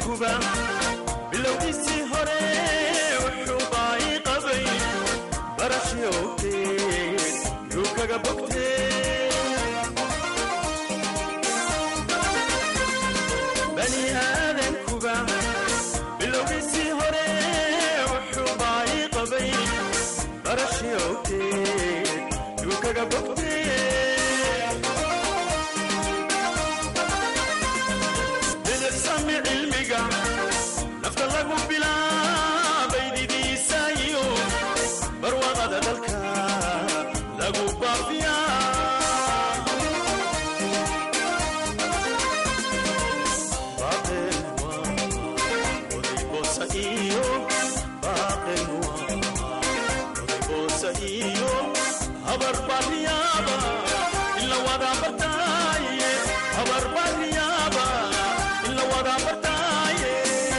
aadankuba bilowgiisii hore wuxuu baayi qabay barashyoogteed yuu kaga bogtee bani aadankuba bilowgiisii hore wuxuu baayi qabay barashyoogteed yuu kaga bogtee bidicsami cilmiga nafta lagu bilaabay didiisa iyo barwaaqada dalka lagu baafiyaa baaqel waa oday boosa iyo baaqel waa oday boosa iyo habar baariyaaba ila wada bartaaye habar baariyaaba ila wada bartaaye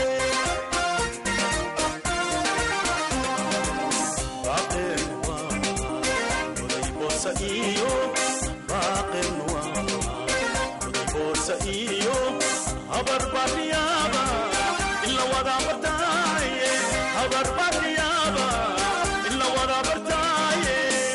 baaqel waa oday boosa iyo baaqel waa oday boosa iyo habar baariyaaba ila wada bartaaye habar baariyaaba ila wada bartaaye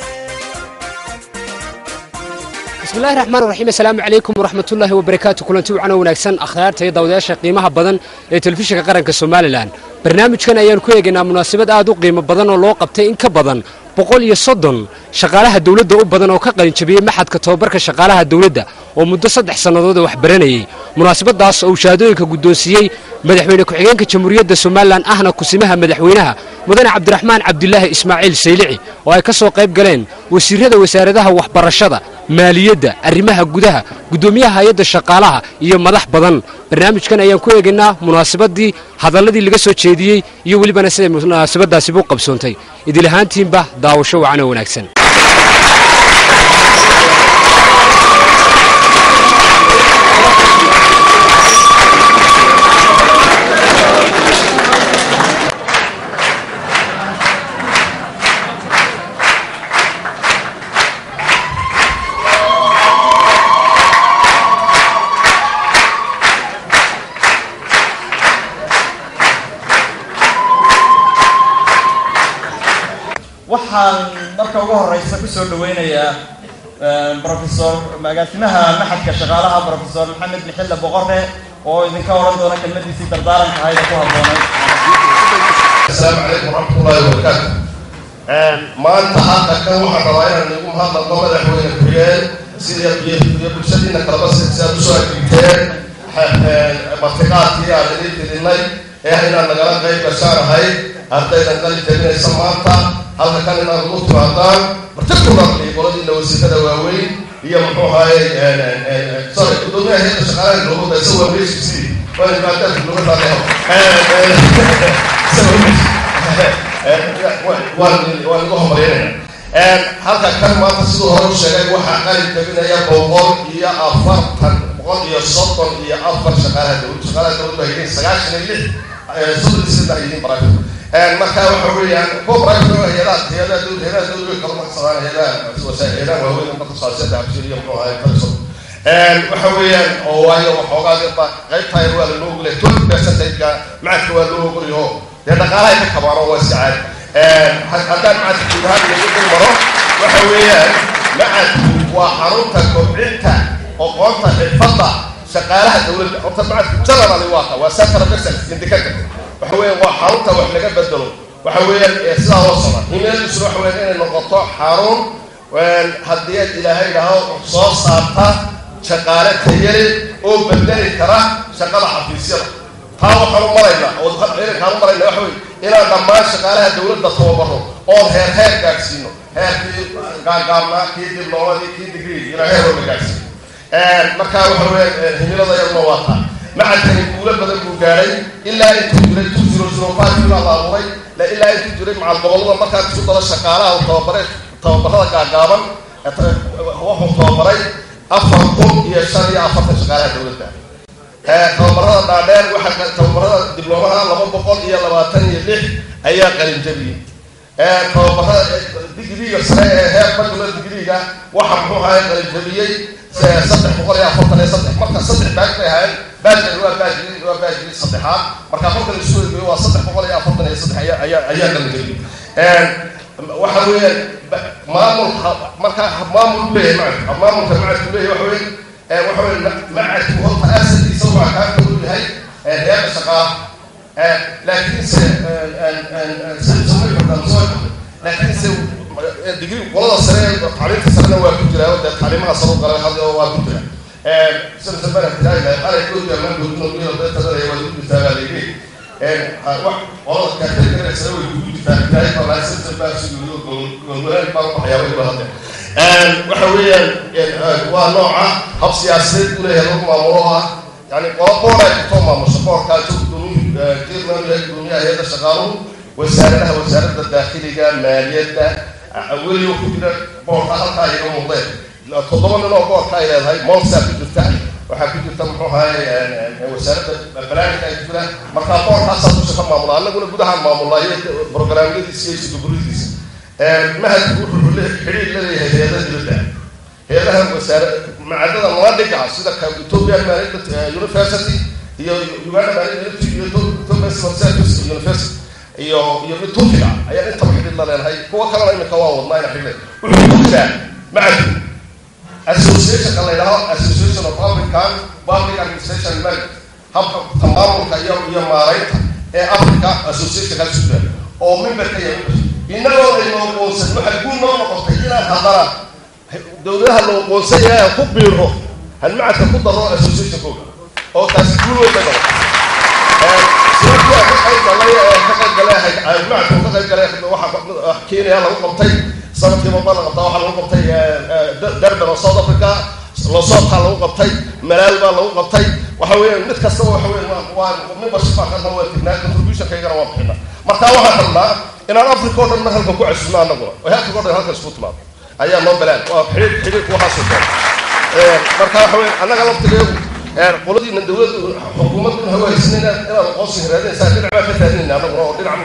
bismillahi raxmaan raxiim assalaamu calaykum waraxmatullaahi wabarakaatu kulanti wacana wanaagsan akhyaarta iyo dawadayaasha qiimaha badan ee telefishinka qaranka somalilan barnaamijkan ayaan ku eegaynaa munaasabad aad u qiimo badan oo loo qabtay in ka badan boqol iyo soddon shaqaalaha dawladda u badan oo ka qalinjabiyey maxadka tobabarka shaqaalaha dawladda oo muddo saddex sannadood wax baranayey munaasabadaas oo uu shahaadooyinka guddoonsiiyey madaxweyne ku-xigeenka jamhuuriyadda somalilan ahna kusimaha madaxweynaha mudane cabdiraxmaan cabdulaahi ismaaciil saylici oo ay ka soo qayb galeen wasiirada wasaaradaha waxbarashada maaliyadda arrimaha gudaha guddoomiyaha hay-adda shaqaalaha iyo madax badan barnaamijkan ayaan ku eegaynaa munaasabadii hadalladii laga soo jeediyey iyo welibana siday munaasabadaasibu qabsoontay idil ahaantiinba daawasho wacan oo wanaagsan waxaan marka ugu horeysa kusoo dhaweynayaa rofesor agaasimaha maxadka shaqaalaha rofesor maxamed bixille boqore oo idinka oran doona kelmadiisii dardaaranka ahayd ee ku habboonay asalaamu calaykum waraxmatullaahi wabarakaatu maanta hadda kan waxaan rabaa inaan igu mahadnaqo madaxweyne ku-xigeen sida iyo bulshadiina kalaba si aad usoo agdigteen martiqaadkii aan idin fidinay ee inaan nagala qayb gashaanahay ardaydan qalin jabinaysa maanta halka kan inaad ugu timaadaan particularly qoladiina wasiirada waaweyn iyo muxuu ahaye sorry gudoomiyaha hayadda shaqaalaha dowladda isagoo meeshiisii waan maadaama dowladda waan igu homaryanayna halka kan maanta siduu hore u sheegay waxaa qalin jabinaya boqol iyo afartan boqol iyo soddon iyo afar shaqaalaha dowladda shaqaalaha dowladda ay yihiin sagaashan iyo lix soddon iyo saddex yihiin baraafi marka waxa weeyaan kuwa baraafi hayadaha hayadaha dowladda hayadaha dowladda way kala maqsadaan hayadaha hayadaha waaweyn marka saasiyada cabshir iyo muxuu ahaye fariso waxa weeyaan oo waayo waxoogaa ba qaybtaa yar waa lanoo ogolay twenty percentaga macadka waa loo ogolayo dee dhaqaalahay ka kabaano waa iska caadi haddaan macadka guud ahaan lagu dul maro waxa weeyaan macadku waa xarunta kobcinta oqoonta xirfadda shaqaalaha dowladda horta macadku generally waa ta waa center of excellence indicator waxa weeyaan waa xarunta wax laga bedelo waxa weeyaan sidaa loo socda himeeldiisuna waxa weeyaan inay noqoto xarun haddii aad ilaahay idhaaho soo saarta shaqaale tayale oo bedeli kara shaqada xafiisyada taa waxaan u maraynaa oo ciidankaan u maraynaa waxa weye inaan dhammaan shaqaalaha dowladda tababaro oon heer heer gaadhsiino heerkii gaagaabnaa kii diblomadii kii digrii inaan heer walba gaadhsiino marka waxa weya himilada yaduna waa taa macadkani guulo badan buu gaadhay ilaa intuu jiray two zero zero five ilaa la abuuray ilaa intuu jiray macal gobollada markaa isu dalo shaqaalaha tababare tababarada gaagaaban wuxuu tababaray afar kun iyo shan iyo afartan shaqaalaha dowladda tababarada dhaadheer waxaa tababarada diblomaha laba boqol iyo labaatan iyo lix ayaa qalinjabiyey tababarada digriga sare ee heer badula digriga waxa muxuu ahay qalinjabiyey saddex boqol iyo afartan iyo saddex marka saddex baaj bay ahaayeen baajkan waa baajii waa baajii saddexaad marka marka la isu eegayo waa saddex boqol iyo afartan iyo saddex ayaa ayaa ayaa qalgeliyay waxa weeyaan maamulka marka maamul leeyahay macadku maamulka macadku leeyahay waxa weeye waxa weeye macadku horta asalkiisa waa kaa koodu yahay heerka shaqaa laakiinse laakiinse digri qolada sare tacliimta sarena waa ku jira dee tacliimaha sare u galay hadda waa ku jira sida sabana tilaaya qalay kooda ma goodno iyo dadka dadaya waa ku jirtaa baa leeyahay wax qolada kaatay sare way ku jirtaa ilaahay baa la sida baa si gudo goolgolaan baa waxyaabo ibada hadda waxa weeyaan waa nooca hab siyaasadeed u leeyahay lagu maamulo ah يعني قوة كتوما مشروع كاتو دنيا كيرنا الدنيا هي شغالو وزارة وزارة الداخلية مالية أول يوم كنا بورقة هالكا يوم مضيف تضمن إنه بورقة إلى هاي مونسا في جثة وحكي جثة محو هاي وزارة البلاد كاي جثة مركا بورقة صار مش كم معمولة أنا أقول بدها معمولة هي برنامج دي سي سي دبريديس ما هتقول حريق الذي هي هذا الجثة heelaha wasaare macadada lala dhigaa sida ethiopia management university iyo uganda management iyo university iyo iyo mid turkiga ayaa intaba xidhiid la leenahay kuwa kalena imika waa wadnaa ina xidhiid wuxuu ku jiraa macadku associationka la yidhaho association of african public administration management habka tamaamulka iyo iyo maaraynta ee africa associationka sudan oo memberka iyo inagoo aynoo qoonsan waxaa guul noo noqotay inaan haddana dowladaha loo qoonsay inaan ku biiro halmacadka ku daro associationkooga oo taasi guul weyn bay noqotay sirarkii ka qayb galay ka qayb galay halmacadku ka qayb galay waxa kenya lagu qabtay sanadkii baba la qabtaa waxaa lagu qabtay durban oo south africa losota lagu qabtay malaal baa lagu qabtay waxa weeyaan mid kastaba waxa weeyaan waa membership baa kana waa tignaa contributionkaygana waa bixina marka waxaan rabnaa inaan africa oo dhan mar halkan ku cesubno annaguna oo africa o dhan halkan isku timaado ayaa noo balaan waa xidhiir xidhiirku waxaa soo marka waxa weeye annaga laftigeedu qoladiina dowladda xukuumaddu hawa haysan inaad inaad aqoonsi raadinaysaa dhinac baa ka raadinayna annaguna oo dhinac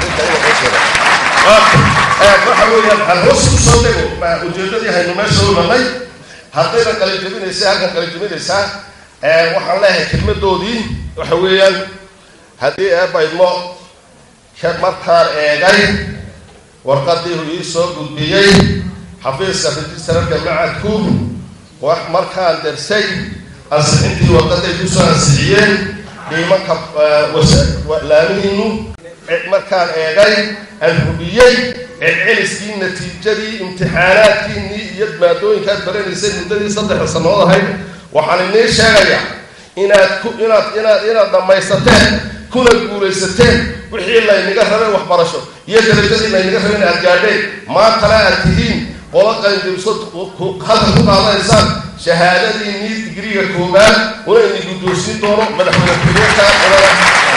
waxa weeyaan aan hoos u soo dego ujeedadii haynu meesha u imanay haddayna qalajabinaysaa halkan qalajabinaysaa waxaan leeyahay kelmadoodii waxa weeyaan haddii eebaydmo markaan eegay warqadii uu ii soo gudbiyey xafiiska registrarka macadku markaan darsay ansixintii warqaday kusoo ansixiyeen dhiimanka laamihiinu markaan eegay aan hubiyey celceliskii natiijadii imtixaanaadkiinii iyo maadooyinkaad baranaysay muddadii saddexda sannadood ahayd waxaan inii sheegayaa inaad ku inaad inaad inaad dhammaysateen kuna guulaysateen wixii laynaga rabay waxbarasho iyo darajadii laynaga rabay in aad gaadheen maantana aad tihiin qola qalinjabso halka ku qaadanaysaan shahaadadiinii digriga koobaad una ini guddoonsiin doono madaxweyne ku-xigeenka qolada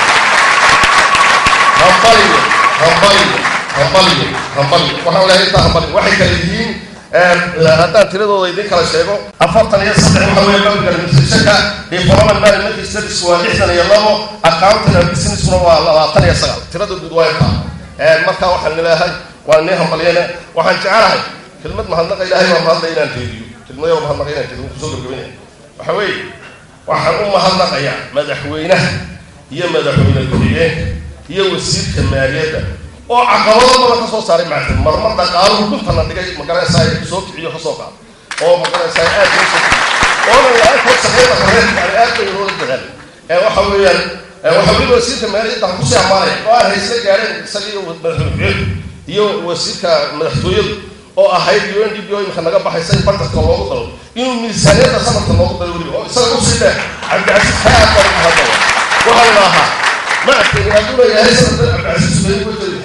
hambaliyo hambaliyo hambaliyo hambaliyo waxaan leeyahay intaa hambaliyo waxay kala yihiin haddaan tiradooda idin kala sheego afartan iyo saddex waxa weeye public administrationka development management studies waa lixdan iyo labo accounting and businessna waa labaatan iyo sagaal tirada guud waa intaa marka waxaan leeyahay waa nii hambaliyene waxaan jecelahay kelmad mahadnaqa ilaahay baa mahadla inaan teediyo kelmadayo mahadnaqa inaan teediyo kusoo gabagabanaya waxa weeye waxaan u mahadnaqayaa madaxweynaha iyo madaxweyne ku-xigeenka iyo wasiirka maaliyadda oo caqabado badan ka soo saaray macdin marmar dhaqaaluhu dhuntana dhigay magaraysaa soo kiciyo ka soo qaado oo magaraysaa aad loo soo kiciyo oona la-aantood shaqeyda horeed yani aad bay loola dadaalay ee waxa weeyaan waxa weliba wasiirka maaliyadda ha kusii amaanaya oo aan haysla gaareen isaga iyo madaxweyne iyo wasiirka madaxtooyadu oo ahayd u n d b o imika naga baxaysa in bartarka loogu dalo inuu miisaaniyadda sanadka loogu dalo weliba oo isaga usii dheer cabdicasiis haa baa ku hadlaya waxaa la ahaa ma adkayni hadduu leeyahay sanadkan cabdicasiis bay uga jeliha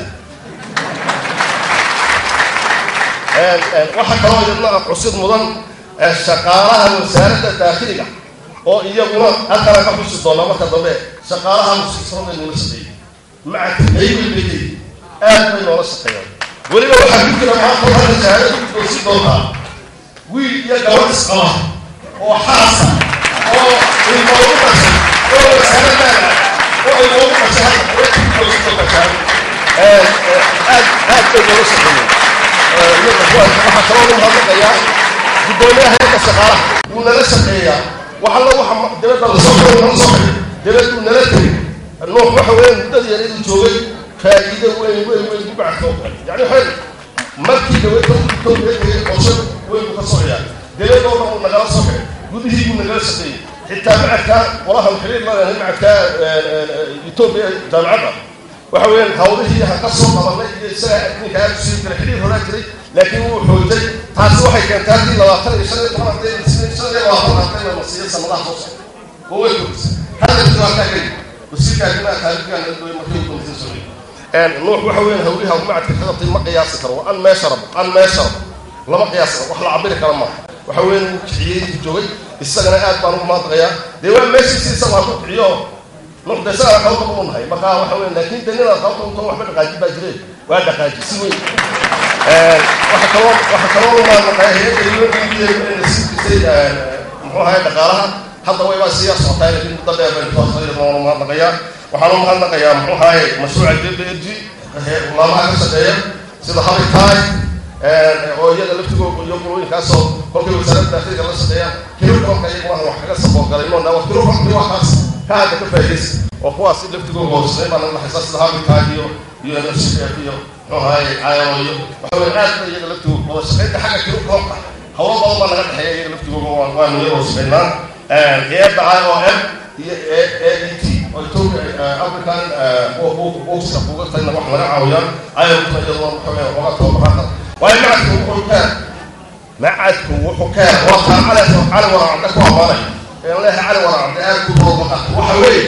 waxaa kaloo iyadna cusid mudan shaqaalaha wasaaradda daakhiliga oo iyaguna halkana ka xusi doonaa marka dambe shaqaalaha musiisrada noola shaqeeyay maca tabaybay leeyihin aad bay noola shaqeeyaan weliba waxaa ku jira maanta waxaa shahaada ku doosi doontaa wiil iyo gabadh isqaba oo xaasa oo ilmoogu dhashay oo wasaaradaana oo ilmoogu dhashay halka way ku doosi doontaa shahaada aad aad bay noola shaqeeyeen waxaa kaloo lagu hadlaqayaa guddoomiyaha heerka shaqaalaha wuu nala shaqeeyaa wax alla waxa dibadda lasoo xiray nala soo xiray dibaddu nala tegay nuux waxa weeyaan muddadii yareedu joogay faa'iido weyn weyn weyn ku bacdo yani waxay markii dawladda etoobiya tegay qorshe weyn buu ka soo ciyaar dibadoo dhan uu nagala soo xiray gudihii buu nagala shaqeeyey xitaa macadka qolahan xiriir la leedahay macadka etoobiya jaamacadda waxa weeyaan hawlihii ha ka soo qabanay iyo isaga ninka aad usii jiray xiriir horaa jiray laakiin wuu xoojay taasi waxay keentay haddii labaatan iyo shan iyo toban arday shan iyo labaatan arday la masiiyo sanadaha soo socda oo way kordhisay hadda jirto halkaa keli wasiirka arrimaha taariikhgan markii uu komisin soo nuux waxa weeyaan hawliha macadka xidabtay ma qiyaasi karo an meesha rabo an meesha rabo lama qiyaasi karo wax la cabiri kara maaha waxa weeyaan wuu kiciyey intuu joogay isagana aad baan ugu maadaqayaa dee waa meeshiisi isagu ha ku kiciyo nuux de isagaa qabta u nahay marka waxa weyan laakiin de ninaad qabta unta waxba dhaqaaji baa jire waa dhaqaaji si weyn waxa kaloo waxa kaloo umaadaqaya hay-adda unida siisay muxuu ahay dhaqaalaha hadda waybaa sii yar socotaa laakiin muddo dheer bay toosayaan mahadnaqayaa waxaan u mahadnaqayaa muxuu ahay mashruuca j b l g laamaha ka shaqeeya sida habitaay oo iyaga laftigooda iyo qulooyinkaasoo kolkay wasaaradda daakiliga la shaqeeyaan kilokolka iyaguna wax kaga saboorgalay inoo dhawa kilokolka waa kaas ka hadda ka faa'iidaysa oo kuwaas laftigooda hoosnay baa naga dhaxaysa sida habitaay iyo iyo nfcf iyo muxuu ahay cayo iyo waxa weye aad ba iyaga laftigooda wada shaqeynta xagga kilokolka hawlo badan baa naga dhexeeya iyaga laftigooda waanu iyaga wada shaqeynaa hay-adda i o m iyo a e t oo etoobiya african usa uga tagna wax laga caawiyaan ayaguna iyadoo waxa weya oga tababarada waayo macadku wuxuu kaa macadku wuxuu kaa waa taan cali cali waraacda ku amaanay een leehay cali waraacda aad ku doobaqa waxa weeye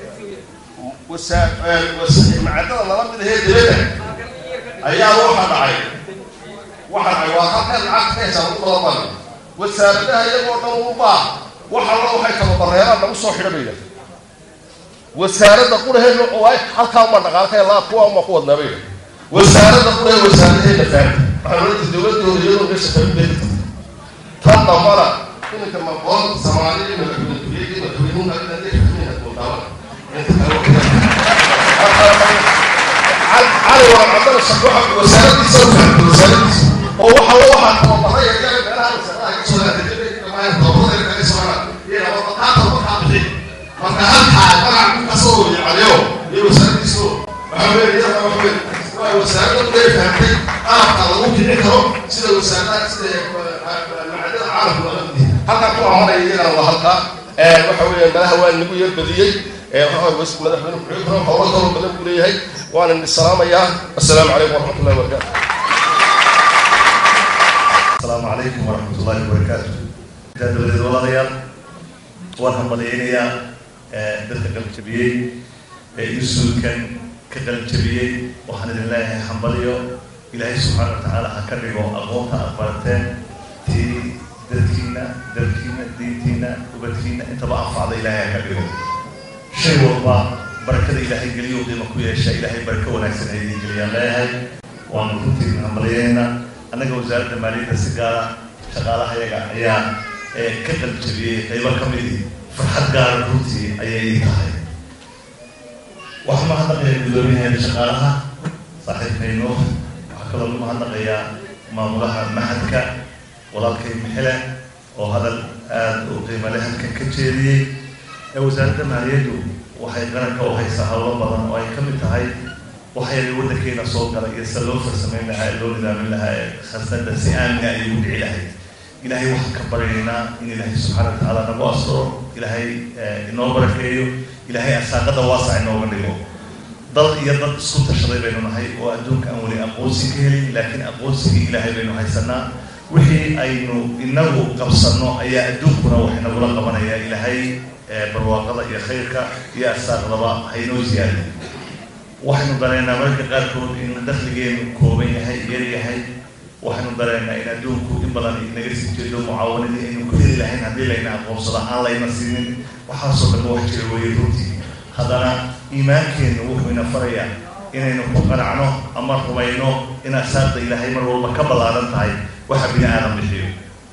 wasa macadada nala mid ahee dibadda ayaa waxa dhacay waxa dhacay waa halkan lacag ka hesaan u badan wasaaradaha iyagoo dhan u baa waxa la waxay tababareeraan lagu soo xidha bay yidhahdeen wasaaradda quraheedna oo ay halkaa uma dhaqaalkay laa kuwa uma ku wadnaa bay yidhahdeen wasaaradda qurahe wasaaradaheedna fahamta waxaa loo jeeda dowladda hore iyadoo meesha fahmin bay ka tan dambana iminka maqoon soomaaliya madaxweyneyadii madaxweynuhu hadda ay fahmeen doodaaba inta kale cali waa cabdana shaqo wasaaradiisa u fahamtay wasaaradiisa oo waxa waxaa tababaray yaryar meelaha wasaaradaha ka soo marka halkaa magac kasoo wayacaliyo iyo wasaaradiisu waxa weeye iyada waxa weye waa wasaaradda uday fahamtay qaabka lagu kici karo sida wasaaradaha sida macadada caalamku laga mid halkaa ku amanaya iyagana waa halkaa waxa weeye malaha waa nagu yar badiyey madaxweyne kuxigro howlo kaloo badan buu leeyahay waana idin salaamayaa assalaamu calaykum waraxmatullahi wabarakaatu السلام عليكم ورحمة الله وبركاته دولة walaalayaal waan hambaliyeynayaa dadka qaljabiyey ee isuulkan ka qaljabiyey waxaan idin leeyahay hambaliyo ilaahay subxaana watacaala ha ka dhigo aqoonta aad barateen tii dadkiina dalkiina diintiina ubadkiina intaba anfacda ilaahay ha ka dhigo shay walba barakada ilaahay geliyo qiimo ku yeesha ilaahay barako wanaagsan ay idin geliyaan leeyahay waanu runtii idin hambaliyeyna annaga wasaaradda maaliyadda si gaara shaqaalaha yaga ayaa ka qaljabiyey qaybo ka midi farxad gaara runtii ayay ii tahay waxaa mahadnaqayaa guddoomiyaheeda shaqaalaha saaxiibkayno waxaa kaloo lagu mahadnaqayaa maamulaha mahadka walaalkay mixile oo hadal aada u qiimo leh halkan ka jeediyey ee wasaaradda maaliyaddu waxay qaranka u haysaa howlo badan oo ay ka mid tahay waxayna waddankeena soo galay iyo sida loo farsamayn lahaa ee loo nidaamin lahaa ee khasnada si aamina ay ugu dhici lahayd ilaahay waxaan ka baryaynaa in ilaahay subxaana watacaala nagu asturo ilaahay inoo barakeeyo ilaahay asaaqada waasac inooga dhigo dal iyo dad isku tashaday baynu nahay oo adduunka aan weli aqoonsi ka helin laakiin aqoonsigii ilaahay baynu haysanaa wixii aynu inagu qabsanno ayaa adduunkuna wax inagula qabanaya ilaahay barwaaqada iyo khayrka iyo asaaqdaba haynoo ziyaadi waxaynu dareennaa mararka qaarkood in dakhligeenu kooban yahay yar yahay waxaynu dareennaa in adduunku in badan inaga sii jeedo mucaawanadii aynu ku heli lahayn haddii layna aqoonsado aan layna siinin waxaasoo dhan wax jira weeye runtii haddana iimaankeennu wuxuu ina farayaa inaynu ku qanacno ama rumayno in asaaqda ilaahay mar walba ka ballaaran tahay waxa bini aadam bixiyo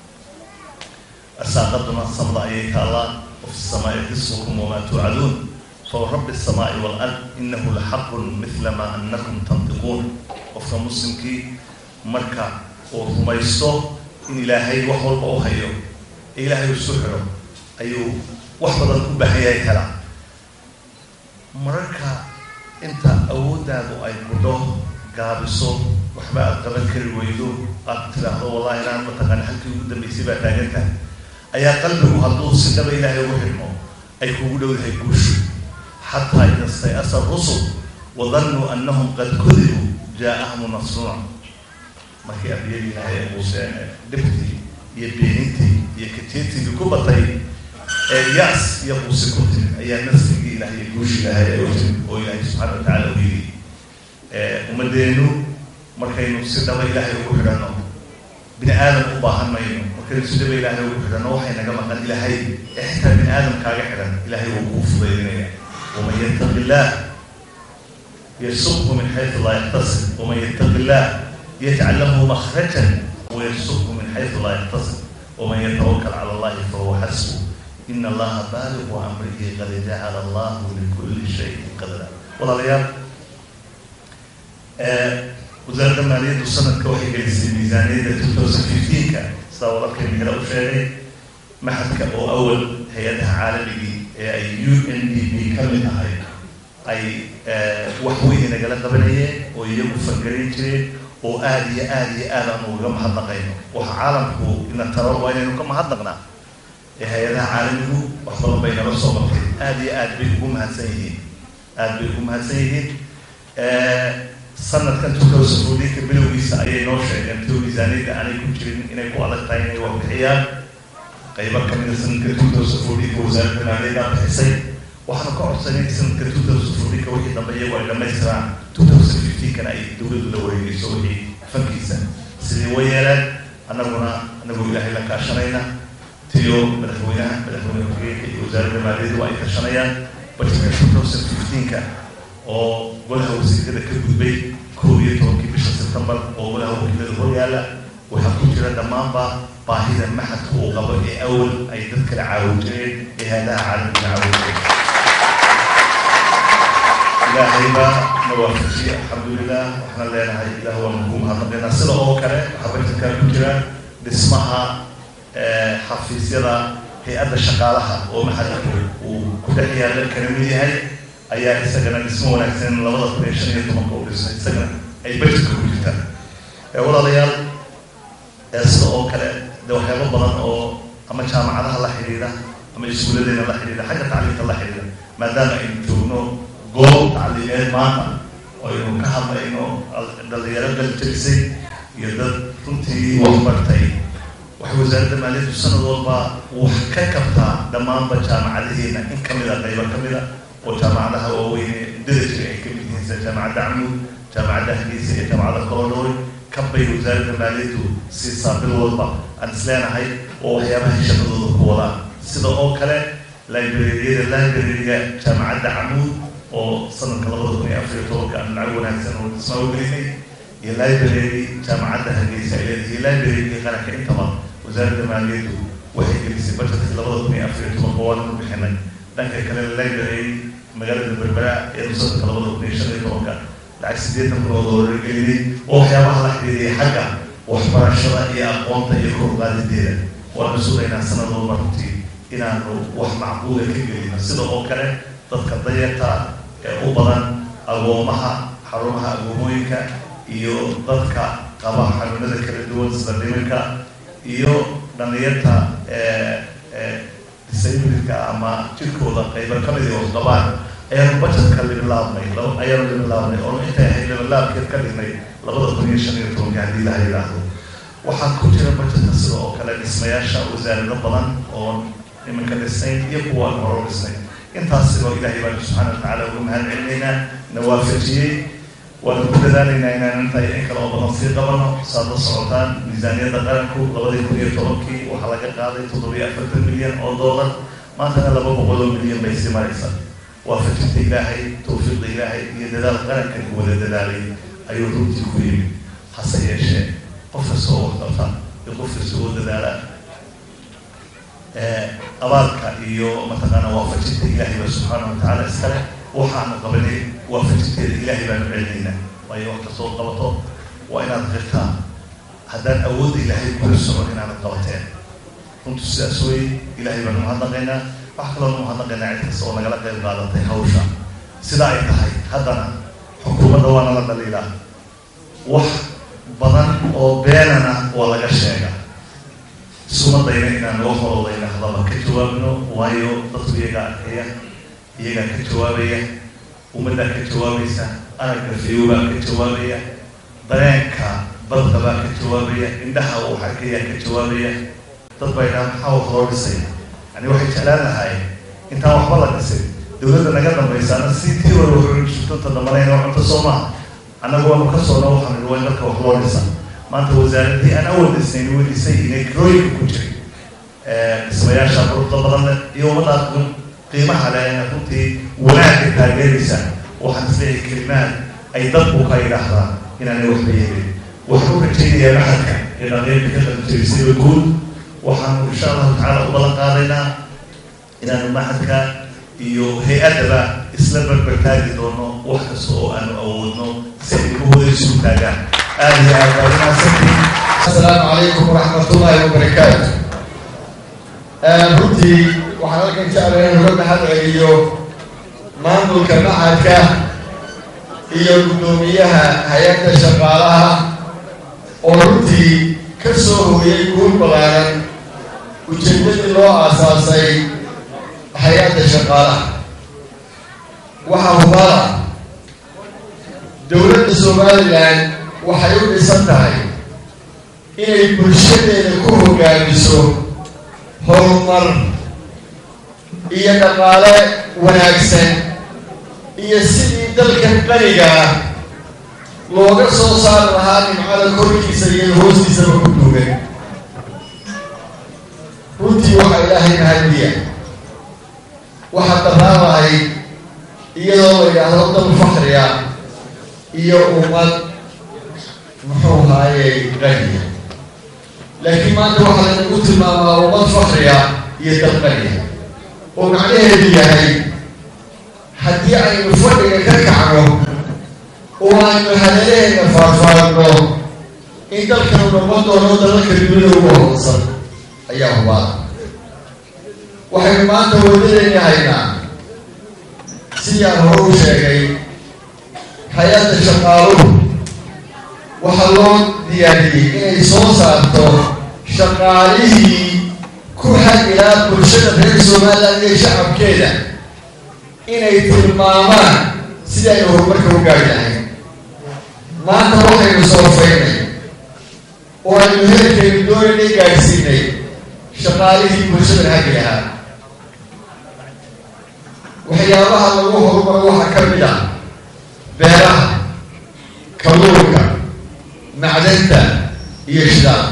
asaaqaduna samda ayay taallaa wafi samaai risqukum wamaa tuucaduun فرب السماء والأرض إنه لحق مثل ما أنكم تنطقون qofka muslimkii marka uu rumaysto in ilaahay wax walba u hayo ee ilaahay isu xidho ayuu wax badan u baahan yahay helaa mararka inta awooddaadu ay mudho gaabiso waxba aad qaban kari weydo aad tidhaahdo wallahi inaan mataqaana halkii ugu dambaysay baa taagantahay ayaa qalbigu hadduu si dhaba ilaahay ugu xidhmo ay kugu dhowdahay guushu xataa ida stayasa rusul wadannuu annahum qad kudibuu jaa-ahum nasruna markii ambiyadii ilaahay ay muuseen dhibtii iyo beenintii iyo kajeetigii ku batay ee yaas iyo quusi ku timid ayaa nasrigii ilahay iyo guushi ilaahay ay u timid oo ilaahay subxaana wa tacala u yidhi ummadeennu markaynu si dhaba ilaahay ugu xidhanno bini aadam u baahan mayno markaynu si dhaba ilaahay ugu xidhanno waxay naga maqan ilaahay ee xitaa bini aadam kaaga xidhan ilaahay wuu kuu fudaydinaya waman yattaqi illah yarsuqhu min xaysu laa yaxtasib waman yattaqi illah yajcal lahu makhrajan wayarsuqhu min xaysu laa yaxtasib waman yatawakal cala allahi fahuwa xasbu ina allaha baaligu amrihi qad jacala allahu likulli shayin qadra walaalayaal wasaaradda maaliyaddu sanadka waxay gelisay miisaaniyadda two thousand fifteenka sidaa walaalkay mihra u sheegay maxadka oo awal hay-adaha caalamigii ee ay u n d b ka mid ahay ay wax weyn nagala qabanayeen oo iyagu fangarin jireen oo aada iyo aada iyo aad aanu uga mahadnaqayno waxa caalamku ina taro waa inaynu ka mahadnaqnaa ee hay-adaha caalamigu wax badan bay nala soo martay aada iyo aad bay ugu mahadsan yihiin aada bay ugu mahadsan yihiin sanadkan two thousand fourteenka bilowgiisa ayay noo sheegeen tio miisaaniyadda aanay ku jirin inay ku adag tahay inay wax bixiyaan qaybo kamida sanadka two thousand fourteenka wasaaradda maaliyaddaa bixisay waxaanu ka codsanay sanadka two thousand fourteenka wixii dambe iyagu ay dhamaystiraan two thousand fifteenkana ay dowladdu la wareegeyso wixii fankiisa sidii way yeeleen annaguna anagoo ilaahay la kaashanayna tiyo madaxweynaha madaxweyne ku-xigeenka iyo wasaaradda maaliyaddu ay kashanayaan budgetka two thousand fifteenka oo golaha wasiirada ka gudbay koob iyo tobankii bisha sebtembar oo golaha wakiilada hor yaalla waxaa ku jira dhammaanba baahida maxadka uu qabo ee awal ay dad kala caawin jireen ee hay-adaha caalamka caawin jireen ilaahay baa na waafajiyey alxamdulilah waxaan leenahay ilah waanu ku mahadnaqaynaa sida oo kale waxaa bajetka ku jira dhismaha xafiisyada hay-adda shaqaalaha oo maxadku uu ku dhex yaalla kana mid yahay ayaa isagana dhismo wanaagsan labada kun iyo shan iyo tobanka u dhisnay isagana ay bajetka ku jirtaan walaalayaal sida oo kale de waxyaabo badan oo ama jaamacadaha la xidhiidha ama iskuuladeena la xidhiidha xagga tacliimka la xidhiidha maadaama aynu joogno goob tacliimeed maanta oo aynu ka hadlayno dhalinyaro galjabisay iyo dad runtii waxbartay waxay wasaaradda maaliyaddu sanad walba wax ka kabtaa dhammaanba jaamacadaheena in kamida qaybo kamida oo jaamacadaha waaweyne dada jira ay kamid yihiin sida jaamacadda camud jaamacadda hargeysa iyo jaamacadda colodori kabbay wasaaradda maaliyaddu siisaa bil walba aan isleenahay oo waxyaabaha shaqadooda ku wadaan sida oo kale librariyada librariga jaamacadda camuud oo sanadka labada kun iyo afar iyo tobanka aan lacag wanaagsan oo dhismaa u gelinay iyo library jaamacadda hargeysa ay leedahay iyo librarygii qaranka intaba wasaaradda maaliyaddu waxay gelisay budgetka labada kun iyo afar iyo tobanka waanu bixinay dhanka kale library magaalada berbera ee sanadka labada kun iyo shan iyo tobanka lacag sideetan kun oo doolar gelinay oo waxyaabaha la xidhiidaya xagga waxbarashada iyo aqoonta iyo kor qaadideeda waanu sugaynaa sanad walba runtii inaanu wax macquula ka gelino sida oo kale dadka dayarta ee u badan agoomaha xarumaha agoomooyinka iyo dadka qaba xanuunada kala duwan sida dhimanka iyo dhalinyarta disabilitka ama jirkooda qaybo kamid oo qabaan ayaanu budgetka libilaabnay ayaanu libilaabnay oo intay ahayd libilaabkeed ka dhignay labada kun iyo shan iyo tobanka haddii laha yidhaahdo waxaa ku jira budgetka sida oo kale dhismayaasha wasaarado badan oo iminka dhisnay iyo kuwa aan horo dhisnay intaasiboo ilaahay baanu subxaana watacaala uga mahad celinaynaa na waafajiyey waanu ku dadaalaynaa inaan inta in kale oo badan sii qabano saad la socotaan miisaaniyadda qaranku labadii kun iyo tobankii waxaa laga qaaday toddobiyo afartan milyan oo doolar maantana laba boqol oo milyan bay sii maraysaa waafajinta ilaahay tawfiiqda ilaahay iyo dadaal qarankan ku wada dadaalay ayuu runtii ku yimi hase yeeshee qof kasta oo waxqabta iyo qof kasta oo dadaala abaalka iyo mataqaana waafajinta ilaahay ba subxaana watacaala iskale waxaanu qabanay waafajinteeda ilaahay baanu celinaynaa waayo wax kastoo qabato waa inaad qirtaa haddaan awoodda ilaahay kula socon inaanad qabateen runtu sidaas wey ilaahay baanu mahadnaqaynaa wax kaloonu mahadnaqaynaa cid kasta oo nagala qayb qaadatay hawsha sidaa ay tahay haddana xukuumadda waa nala dhaliilaa wax badan oo beenana waa laga sheega sumadayna inaan loo holodayna hadaba ka jawaabno waayo dadku iyagaa arkaya iyagaa ka jawaabaya ummaddaa ka jawaabaysa aragga fayowbaa ka jawaabaya dareenka badda baa ka jawaabaya indhaha uu arkayaa ka jawaabaya dad baa idhaha maxaa wax loo dhisay yani waxay jeclaan lahay intaan waxba la dhisay dawladda naga dambaysaana si tii hore wuxuu shurtanta dambanayna cunto soo maaha annagu waanu ka soona waxaan idhi waa in dalka wax loo dhisa maanta wasaaradii aan awal dhisnayn way dhisay inay kirooyinka ku jiray dhismayaasha quruxda badan leh iyo ummaddaa qiimaha leh runtii wanaagga taageeraysa waxaan isleeyahay kelimaad ay dadku ka yidhaahdaan inaanay waxba yeelin waxaan u rajaynayaa maxadka ee dhaqeynka ka qalinjabisayba guud waxaanu insha allahu tacaala u balan qaadaynaa inaanu maxadka iyo hay-addaba isla barbartaagi doono wax kasta oo aanu awoodno si ay ugu wadaysu taagaan aada iyo aad baa umahadsantihin asalaamu calaykum waraxmat ullaahi wabarakaatu runtii waxaan halkan jeclay in uga mahad celiyo maamulka macadka iyo guddoomiyaha hay-adda shaqaalaha oo runtii ka soo hooyay guul balaaran ujeedadii loo aasaasay hay-adda shaqaalaha waxaa hubala dowladda somalilan waxay u dhisan tahay inay bulshadeeda ku hogaamiso horumar iyo dhaqaale wanaagsan iyo sidii dalkan qaniga ah looga soo saari lahaa nimcada korkiisa iyo hoostiisaba ku duugan runtii waxaa ilaahay mahadiya waxaa daraabahay iyadoo la yidhaahdo dal fakriya iyo ummad muxuu haayey qaniya laakiin maanta waxaa laynagu tilmaamaa ummad fakriya iyo dal qaniya oo macnaheedu yahay haddii aynu fadhiga ka kacno oo aynu hadaleheena faarfaarno in dalkanu noqon doono dalalka dunida ugu hodansan ayaa hubaada waxaynu maanta wadadayna haynaa sidii aan hore u sheegay hay-adda shaqaaluhu waxaa loo diyaariyey inay soo saarto shaqaalihii ku xagilaa bulshada reer somaliland iyo shacabkeeda inay tilmaamaan sidii aynu horumarka u gaari lahayn maanta waxaynu soofaynay oo aynu heerkaynu doonaynay gaadhsiinay shaqaalihii bulshada hagi lahaa waxyaabaha lagu horumaro waxaa ka mid ah beeraha kalluunka macdanta iyo shidaalka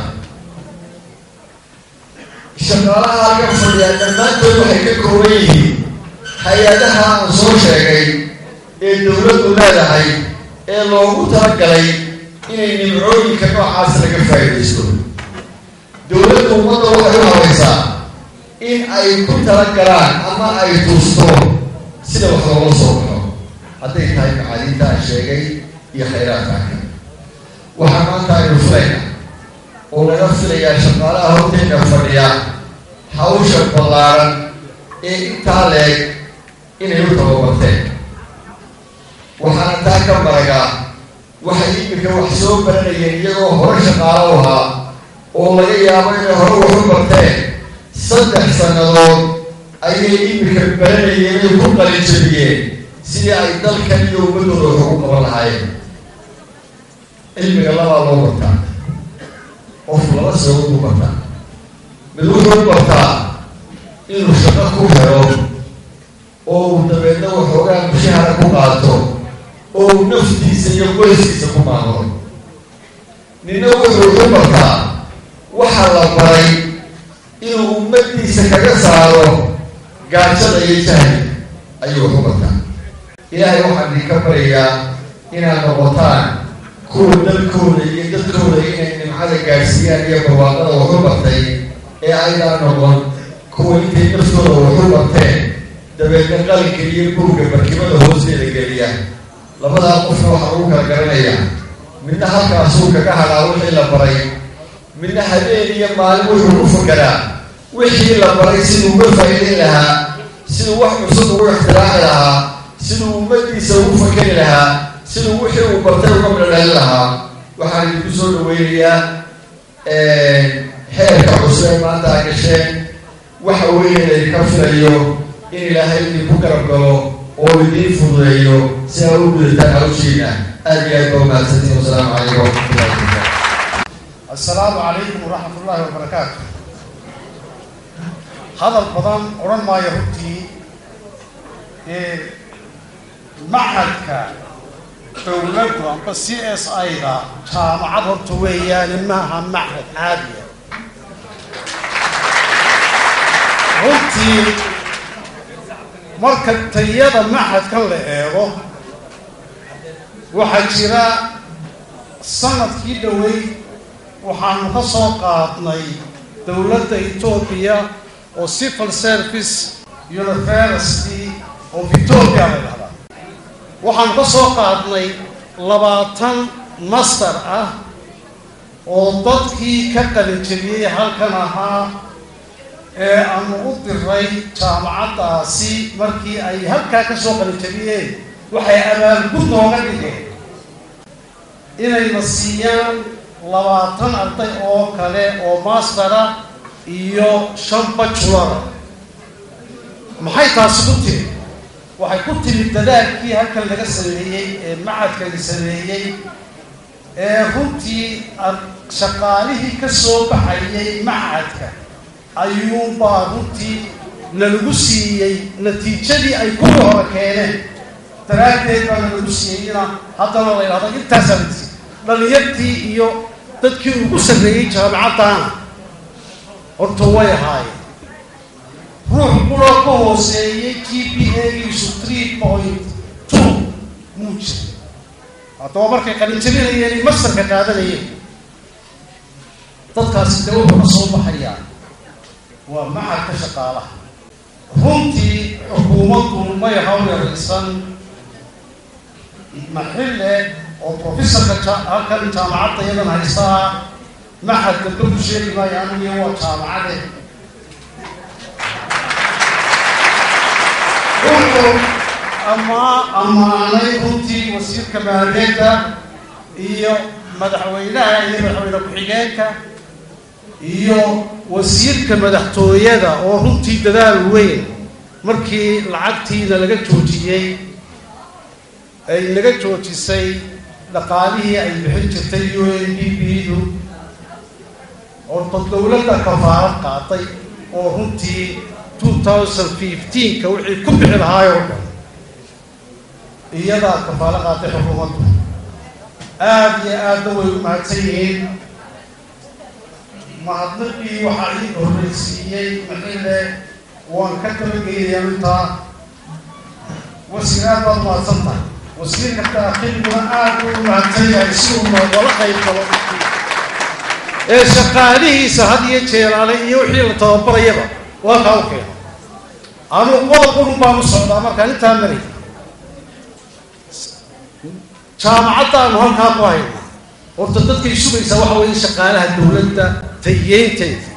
shaqaalaha halkan fadhiyaa dhammaantood waxay ka kooban yihiin hay-adaha aan soo sheegay ee dowladdu leedahay ee loogu talagalay inay nimcooyinka noocaas laga faa'iidaysto dowladdu ummadda waxay u habaysaa in ay ku talagalaan ama ay tuusto sida wax loola soo baxo hadday tahay macaaliinta aan sheegay iyo khayraadka kale waxaa maanta aynu filayna oo laga filayaa shaqaalaha horteyna fadhiya hawsha ballaaran ee intaa leeg inay u tababarteen waxaana taa ka maragaa waxay iminka wax soo baranayeen iyagoo hore shaqaalo u ahaa oo laga yaabo inay hore waxu barteen saddex sannadood ayay iminka baranayeen ay ku qalijabiyeen sidii ay dalkan iyo ummaddooda wax ugu qaban lahaayeen cilmiga labaa loo bartaa qofku laba sabab u bartaa mid wuxuu bartaa inuu shaqo ku helo oo uu dabeedna waxoogaa mushahara ku qaato oo uu naftiisa iyo qoyskiisa ku maamulo nina wuxuu u bartaa waxaa la baray inuu ummaddiisa kaga saaro gaajada iyo jahli ayuu wax u bartaa ilaahay waxaan idinka baryayaa inaad noqotaan kuwa dalkooda iyo dadkooda inay nimcada gaadhsiiyaan iyo barwaaqada waxu bartay ee aydaan noqon kuwa intay naftooda waxu barteen dabeedna qalinka iyo buugga barkimada hoosteeda geliya labadaa qofna waxaa lagu kala garanayaa midna halkaasuu kaga hadhaa wixii la baray midna habeen iyo maalin wuxuu ku fakeraa wixii la baray siduu uga faa'iidayn lahaa siduu wax cusub ugu ixtiraaci lahaa siduu ummadiisa ugu fakeri lahaa siduu wixii uu bartay uga midhodhalin lahaa waxaan idinku soo dhaweynayaa xeerka cusub ee maanta a gasheen waxa weeye laydinka filayo in ilaahay idinku garab galo oo idiin fududeeyo si aa u gudataan hawshiina aad iyo aad baa umahadsantiin wasalaamu calaykum waraxmatullahi wabarakatu assalaamu calaykum waraxmat ullaahi wabarakaatu hadal badan odhan maayo runtii macadka dowladdu amba c s i-da jaamacad horta weeyaane maaha macad caadiya runtii marka tayada macadkan la eego waxaa jira sanadkii dhowey waxaanu ka soo qaadnay dowladda etoobiya oo civil service university of etoobiya la dhahdaa waxaanu ka soo qaadnay labaatan master ah oo dadkii ka qalinjabiyey halkan ahaa ee aanu u diray jaamacaddaasi markii ay halkaa ka soo qalinjabiyeen waxay abaalgud nooga dhigeen inayna siiyaan labaatan arday oo kale oo mastera iyo shan bajulara maxay taasi ku timi waxay ku timid dadaalkii halkan laga sameeyey ee macadkani sameeyey ee runtii shaqaalihii ka soo baxayay macadka ayuunbaa runtii nalagu siiyey natiijadii ay kuwii hore keeneen daraaddeed baa nalagu siiyeyna haddana la yidhahdo intaasaa la siiyey dhalinyartii iyo dadkii ugu sarreeyey jaamacaddaana horta way ahaayeen ruux kuloo ka hooseeyey g p a-giisu three point two muu jiray haddaba markay qalinjabinayeen mastarka qaadanayeen dadkaasi de wuxuu ka soo baxayaa waa macadka shaqaalaha runtii xukuumaddu may hawlyaraysan maxille oo professorka halkan jaamacadda iyadan haystaa maxad dambe ku sheegi maayo anigiyo waa jaamacade wuxuu amaa ammaanay runtii wasiirka maaliyeedda iyo madaxweynaha iyo madaxweyne ku-xigeenka iyo wasiirka madaxtooyada oo runtii dadaal weyn markii lacagtiina laga joojiyey ay naga joojisay dhaqaalihii ay bixin jirtay u n d b du orta dowladda kafaarad qaatay oo runtii two thousand fifteenka wixii ku bixi lahaay oo dhan iyadaa kafaalo qaatay xukuumaddu aada iyo aadna way u mahadsan yihiin mahadnaqii waxaa ii horreysiiyey maxile waan ka dabageynayaa intaa wasiir aad baad mahadsan tahay wasiirka daakilguna aada u mahadsan yahay si uu noogala qayb galo ee shaqaalihiisa had iyo jeelaale iyo wixii la tababarayaba waa kaa u keeno anuu qodob qurun baan u socdaa markaan intaa maray jaamacaddaanu halkaa ku haynaa horta dadkay sugaysaa waxa weeye shaqaalaha dowladda tayeynteeda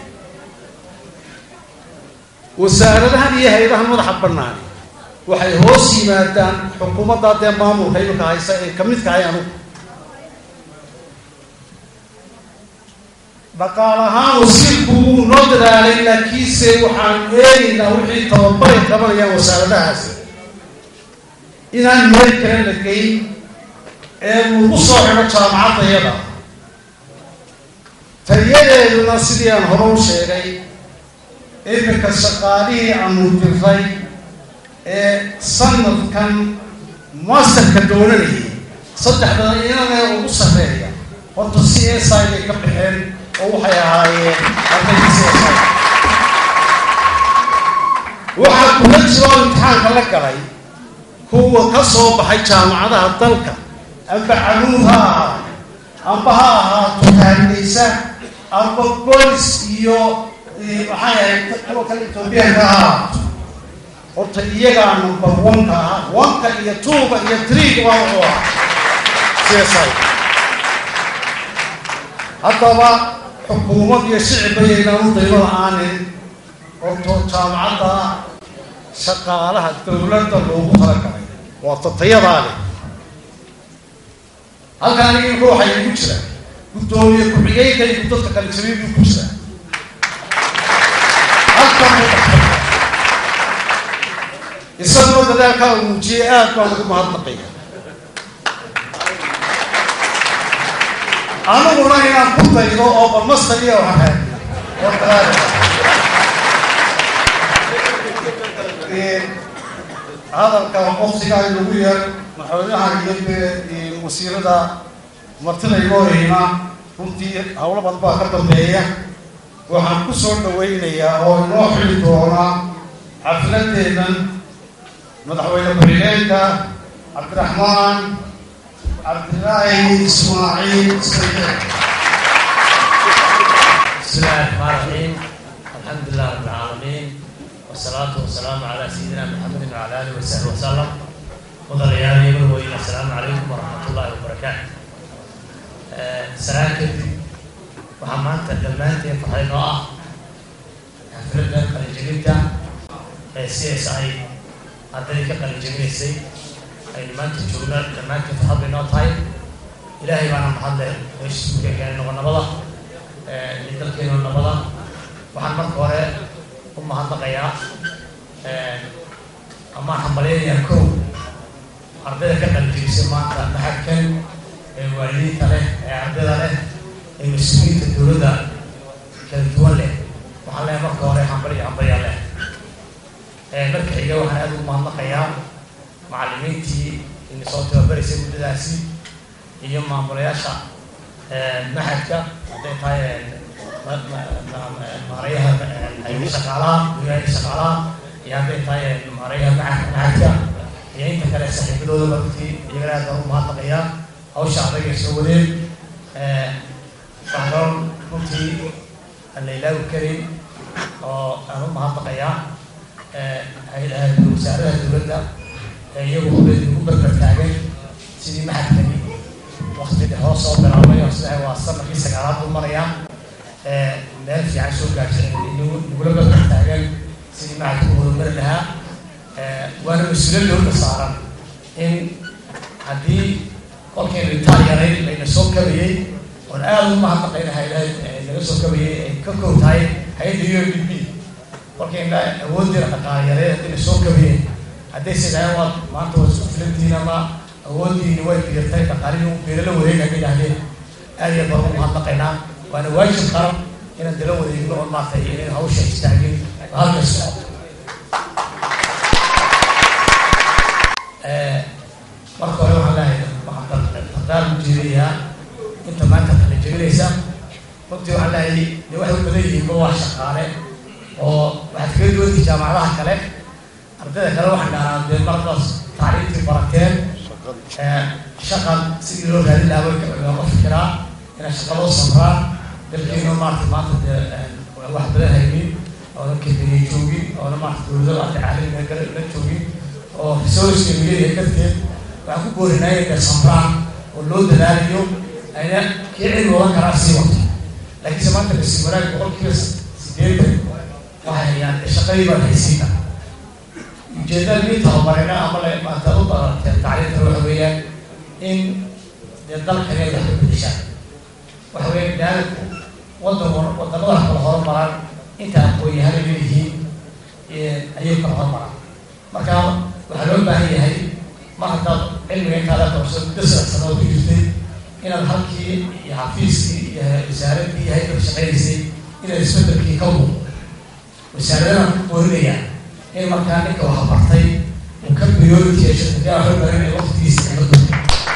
wasaaradahan iyo hay-adahan madaxa bannaani waxay hoos yimaadaan xukuumadda dee maamulka imika haysa ee ka midka hay anugu dhaqaal ahaan wasiirku wuu noo dadaalay laakiinse waxaan eegaynaa wixii tababaray qabanayaan wasaaradahaasi inaan meel kale la geyn ee lagu soo xidho jaamacaddayada tayadeeduna sidii aan hore u sheegay iminka shaqaalihii aanu diray ee sanadkan masterka doonanayay saddexda inanee ugu sarreeya horta c s i bay ka baxeen oo waxay ahaayeen ardayda c s i waxaa kula jiroo imtixaanka la galay kuwa ka soo baxay jaamacadaha dalka amba canuud ha ahaa amba ha ahaato kaandaysa amba bolis iyo maxay ahayd kuwa kale etoobiyaanka ha ahaato horta iyagaa number one-ka ah one-ka iyo two-ga iyo three-ga waa wuxuu ahaa c s i haddaba xukuumad iyo shicibba yaynaan u daymo la-aanin horto jaamacadda shaqaalaha dowladda loogu talagalay waa tatayadaa leh halkaan idinku waxay igu jiraan guddoomiye ku-xigeenka iyo dadka kale jabiyay buu ku jiraa halkan buu dhexfadhiyaa isaguna dadaalkaa uu muujiyey aad baan ugu mahadnaqaya aniguna inaan ku daydo oo balmastar iyo waxaan hadalka waqtigaa lagu yeer madaxweynaha iyo dee wasiirada martida igoo heyna runtii howlo badan baa ka dambeeya waxaan ku soo dhawaynayaa oo inoo xili doona xafladeennan madaxweyne ku-xigeenka cabdiraxmaan cabdilaahi ismaaciil sayid بسم الله الرحمن الرحيم الحمد لله رب العالمين والصلاة والسلام على سيدنا محمد وعلى آله وصحبه وسلم وضليان يقول السلام عليكم ورحمة الله وبركاته سلام كدي وحمان تدمانتي فحين وآه حفلنا قلن جميلتا سي اس اي هذلك قلن جميل سي اي لمان تجونا لمان تفحض نوتاي إلهي وانا محضر ويش سبكي كان نغنى بضا dalkeenu nabada waxaan marka hore u mahadnaqayaa amaan hambalyanayaa kow ardayda ka qalijibisay maanta maxadkan ee waalidiinta leh ee ardayda leh ee mas-uuliyiinta dowladda kala duwan leh waxaan leeyahay marka hore hambalyo hambalyaa leh marka xiga waxaan aada ugu mahadnaqayaa macallimiintii ina soo tababaraysay muddadaasi iyo maamulayaasha maxadka hadday tahay maarayaha shaqaalaha guryaha shaqaalaha iyo hadday tahay maarayaha maxadka iyo inta kale saaxiibadooda runtii iyagana aad baan u mahadnaqayaa hawsha adag ay soo wadeen waxaan kaloo runtii aan la ilaawi karin oo aan u mahadnaqayaa wasaaradaha dowladda ee iyagu ugu barbar taagan sidii maxadkani waqti hoos soo bilaabay oo sidaa waa sanadkii sagaalaad buu marayaa meel fiican soo gaarsan nagula barbar taagan sidii macadku horumari lahaa waana mas-uuliyad dowladda saaran in haddii kolkaynu intaan yaray layna soo kabayey oon aada u mahadnaqayna haylaha naga soo kabayey ay ka kow tahay hay-adda u n d b kolkayna awooddeena dhaqaale yaray haddayna soo kabayeen hadday sidahay waad maanta waad isku filantihiin ama awooddiini way biirtay dhaqaalihii u beerala wareega ka yidhaahdeen aad iyo baan u mahadnaqaynaa waana waajib qaran inaan dala wareegno oo maartay inay hawsha istaagin halka socoto marka hore waxaan leeyahay waxaan dardaar u jeedayaa inta maanta kala jebinaysa runtii waxaan leeyahay dee waxay u badan yihiin waa shaqaale oo waxaad kaga duwantii jaamacadaha kale ardayda kale waxaan dhahnaa dee markaas tacriiftii barateen shaqan sidii loo raadin lahaa way looga fikiraa inay shaqa loo samraa dalkeena maarata maanta dee wax badan haynin oona kebeniya joogin oona maarata dowladada arka caalamiga kale la joogin oo resourceka mileeyahay darteed waxaan ku boorinaa inay samraan oo loo dadaalayo ayna kii cilmi odan karaa sii wato laakiinse maanta kasi wanaag boqolkiiba sideetan waxay hayaan shaqadii baan haysiina ujeedada mid tababarina ama la maanta u barateen tacliinta waxa weeyaan in dee dalkani ay wax ka bedeshaan waxa weeyaan daalku wadan wadamada kala horumaraan inta aqoon-yahana leeyihiin ayay kala horumaraan marka waxaa loo baahan yahay mar haddaad cilmiga intaada qabso muddo saddex sanood ku jirtay inaad halkii iyo xafiiskii iyo wasaaradii iyo haykal shaqaynaysay inaad isbedelkii ka muuqdo wasaaradana ku boorinayaan in markaa ninka wax bartay uu ka priority yeesho hadii aan waxba baran waqtigiisa kama dunta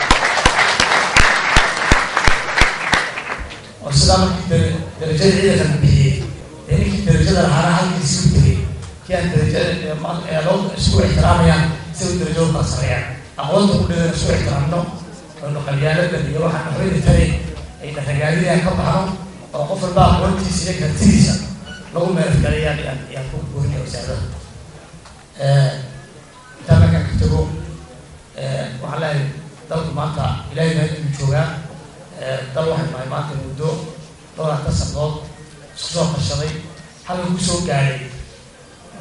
oo sidaa markii darajada ciidanka bixiyey dee ninkii darajada lahaana halkiisi u tegay kii aan darajada loo isku ixtiraamayaan si u darajada kala sareeyaan aqoonta ku dhidan isku ixtiraamno aynu qalyaaladan iyo waxaan waxbayna tari ayna ragaadinayaan ka baxno oo qof walba aqoontiisa iyo kartidiisa lagu meelgalayaan yaan ku boorinaya wasaarada intaa markaan ka tago waxaan leeyahay dalku maanta ilaahay baa inuu joogaa dal waxay nahay maanta muddo dhowr anta sanadood isku soo qarshaday halka ku soo gaadhay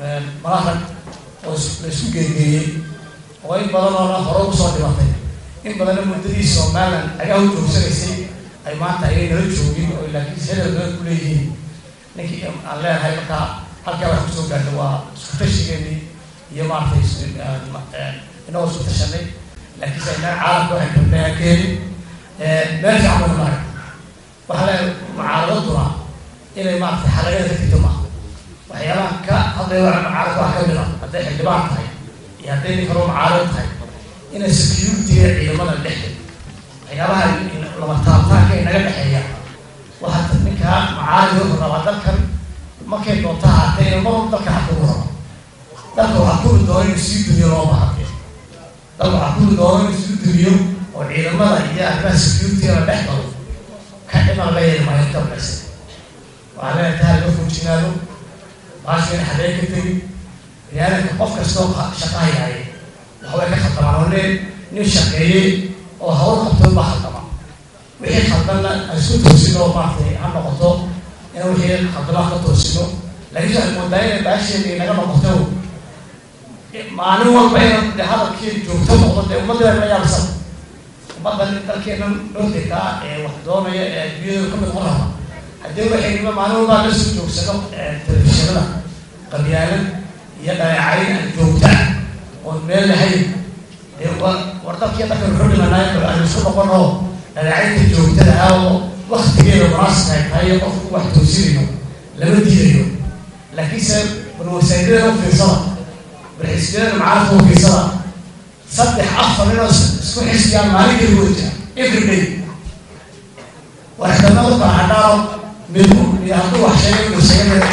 malahan oo la isku geegeeyey oo in badan oona hore usoo dhibatay in badanna muddadii somalilan agaha u joogsanaysay ay maanta ayay nala joogin oo laakiin hedel badan ku leeyihiin ninkii aan leenahay markaa halkaa wax kusoo gaartay waa isku tashigeennii iyo maaragtay inagoo isku tashanay laakiinse innaga caalamka waxay kabnaa keenin meel fiican bana maray waxaa le mucaaradaduna inay maaragtay xalagada ka tigto maaha waxyaabahan ka hadlaya waa mucaarad wax kamid a hadday xildhibaan tahay iyo hadday nin kaloo mucaarad tahay inay security-ga ciidamada dhexda waxyaabaha lama taabtaanka inaga dhexeeya waxaa ninkaa mucaarad wuxuu rabaa dalkan markay doonta haatee inuu mar dalka xakumu rabo dalka waxaa kuri doona inuu sii dumiyo loo bahate dalka waxaa kuri doona inuu sii dumiyo oo ciidamada iyo arrimaha security-ga la dhex galo ka dhiman la yeeli maayo dalkaysa waxaa leeyahay tahay laga foojinaado baasheen xadee ka tegin biniaadanka qof kastoo shaqahayaay waxbay ka khaldamaan oo leen nin shaqeeyey oo hawl qabtoon baa khaldama wixii khaldanna aan isku toosino maaragtay ha noqoto in wixii khaldama ka toosino laakiin waxay moodaa inay baasheena inaga noqoto maalin walba inaan de hadalkii joogto noqdo dee ummaddeena la yaabsan ummaddan dalkeena nordica ee wax doonaya ee adduunyada ka mid noqon raba haddii waxaynima maalin walbaa la soo joogsano telefishinada qabyaalad iyo dhaleecayn aan joogta oon meel lahayn dee war war dalkii dalka wuxuu dhimanaay aan isku noqon oo dhaleecaynta joogtada ah oo waktigeeda munaasibka ay tahay iyo qofku wax toosinayo lama diidayo laakiinse balwasaydada u fiirsada balxisbiyada macaarifta u fiirsada saddex afar inoo isku xisbiyaan maalin keli wada every day waxdamada baaxadhaao mid hadduu wax sheegay inuu sheegay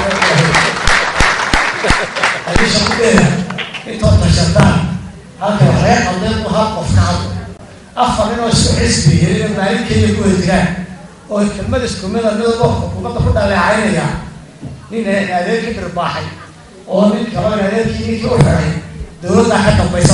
haddii shaqudeeda intood tashataan halka waxlaga qaldeen u hal qof ka hadlo afar ninoo isku xisbiya inay maalin keliya ku wajiraan oo kelmada iskumida midaba xukuumadda ku dhaleecaynaya nin adeerkii birbaaxay oo nin kaloo adeerkii ninkii u xiray dowladdaa ka dambaysa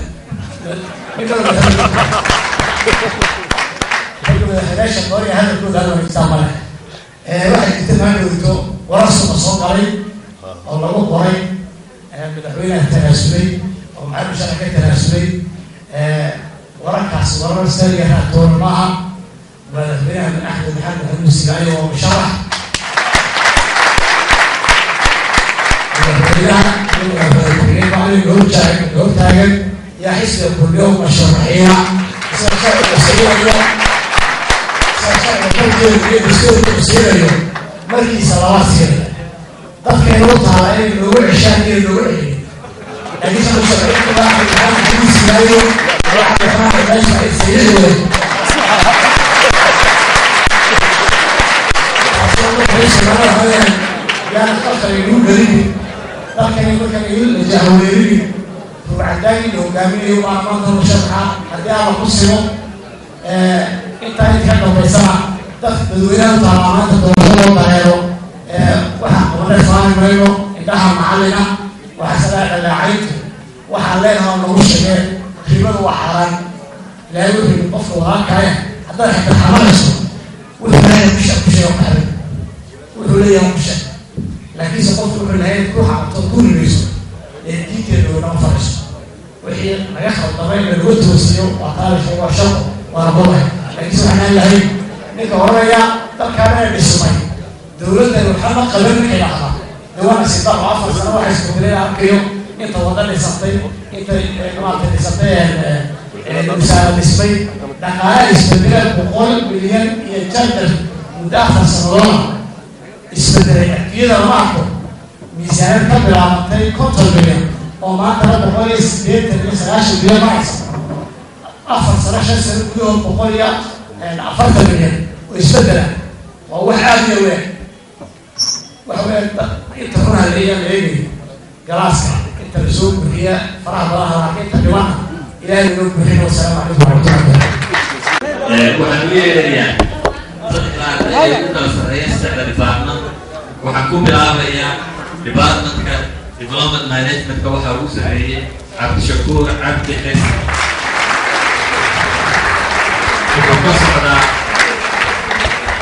madaxweynaasha qooriya hadalkooda hal wanaagsan male waxay jirta maadhowto warar suba soo galay oo lagu qoray madaxweynaha tanaasulay oo maxamed shara ka tanaasulay wararkaas warar saliga raatoona maaha madaxweynaha bin axmed maxamed maxamuud sigaali oo musharax madaxweynaha madaxweyne macalin loo taagan yaa xisbiga kulmiyo masharaxiina sida sharciga siinayo siinayo markiisa laba siinayo dadkayna u taala inay noogu ceshaan inay noogu celiyo laakiin shan sharciga maxamed siinayo yaana dalkan igu gelini dalkani markan igu jahweerini ruucadaagii la hogaaminayo baa maanta musharaxa haddii alla ku simo intaa inta ka dambaysana dad dadweynaha u taala maanta doorasho loo dareero waxaan qabana faani mayno indhaha macallina waxaa sagaa dhaleecayntu waxaan leenaha nagu sheegeen ribadu waa xaaraan ilaahay wuxuu yidhi qofka walaalkaya haddaad xita xamanayso wuxuu leeyahay kusha kusheego qaxrin wuxuu leeyahay kusha laakiinse qofku wuxuu leeyahay ku xaqto ku rimayso ee diinteeda wadama fadhiso wixii laga khaldamay lagu toosiyo waa taariikh waa shaqo waana boday laakiinse waxaan lahayn ninka oranaya dalkaana dhismay dowladdan waxama qaban ninka dhacda dawaana sidaaq oo afar sano waxay iskudileen arkayo inta wada dhisatay inta maarata dhisatay wasaara dhismay dhaqaale isbedeleen boqol milyan iyo jantar muddo afar sanadooda isbedelay adduunyada lama arko miisaanad ka bilaabatay konton milyan oo maantana boqol iyo sideetan iyo sagaashan milyan maraysa afar sano shan sano gudahood boqol iyo afartan milyan oo isbedela waa wax aada iyo weyn waxa weya inta runha leeyaa la eegayo galaaska inta lasoo buxiya faraha badaha laakiin inta dhibana ilaahay inoo buxin wasalaamu calaykum waraxmatullahi waxaan u yeerayaa saddexdaa ee u kala sarreeya saddexda department waxaan ku bilaabayaa departmentka development managementka waxaa ugu sarreeyey cabdishakuur cabdi xis wuxuu ka socdaa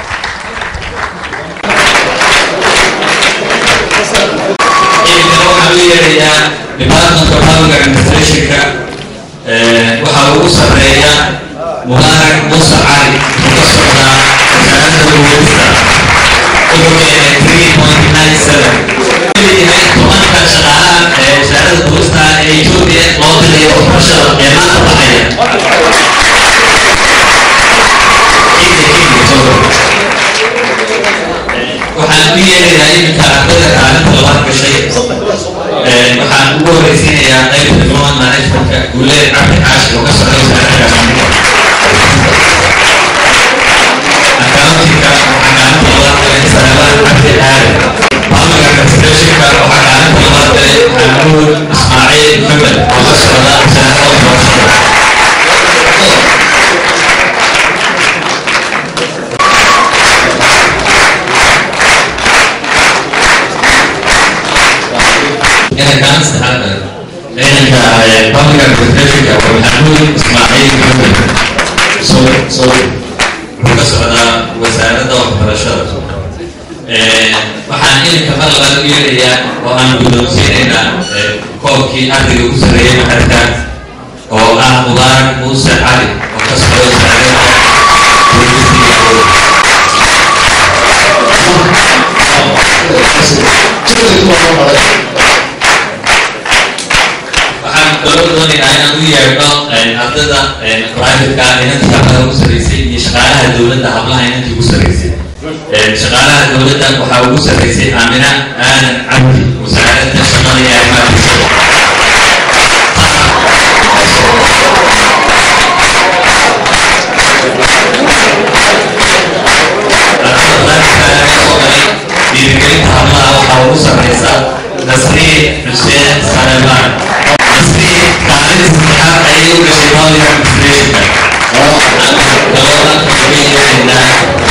ciidana waxaa waxaan u yeerayaa departmentka public administrationka waxaa ugu sarreeya mubaarak muuse cali oo ka socda wasaaradda duulista wuxuu keenay three point nine seven leeyahay tobanka shaqaalaha ee wasaaradda duulista ee ethiopia loo diray waxbarashada ee maanta baxaya waxaan u yeerayaa iminka ardayda kaalinta labaad gashay waxaan ugu horeysiinayaa qaybta diplomat managementka guuleed cabdi xaashi oo ka socda wasaaradda accountingka waxaa kaalinta labaad galay salamaan cabdi aadan public administrationka waxaa kaalinta labaad galay maxamuud ismaaciil maxamed oo ka socda wasaaradda waxbarashada inay kaan saxaada ciidanka public administrationka waa maxamuud ismaaciil maxamed so so wuxuu ka socdaa wasaaradda waxbarashada waxaan iminka mar labaad u yeerayaa oo aan guddoonsiinaynaa koobkii ardayga ugu sarreeyay maxadka oo ah mubaarak muuse cali oo ka socda wasaaradda waxaan kaloo doonaynaa inaan u yeedho ardayda privateka inantii hablaha ugu sarreysay iyo shaqaalaha dowladda hablaha inantii ugu sarreysay shaqaalaha dowladda waxaa ugu sarreysay aamina aadan cabdi wasaaradda shaqada iyo arrimaha bulshada dhiirigelinta hablaha waxaa ugu sarreysa nasriin xuseen salemaan nasriin kaalin saddexaad ayay u gashay public administrationka galooda uga yeeraynaa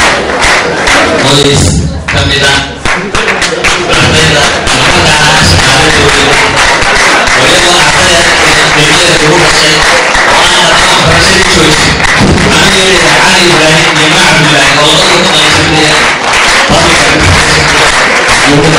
qoys ka mid ah ardayda labada ah shaqaale dowlada waliba ardayda degmada ugu gashay oo aan haddana waxbarashadii joojin waxaan u yeerayaa cali ibraahim iyo mac cabdillaahi oo labada ka qaybsanaya public administration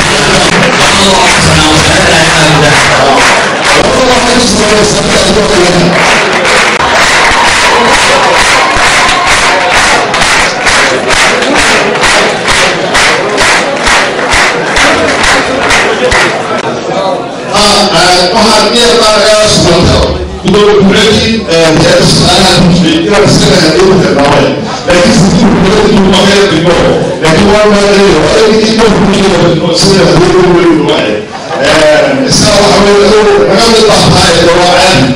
waxaan iyadana suganto gudoomiye hay'adda shaqaalaha mushrikiina iskana hadii u tilmaamay laakiin sidii dowladdu ma kala dhigo laakiin waa maadayo adigii dhowrkiina sida hadii u weyn waay isaa waxa weeye naga mid baa tahay waa caadi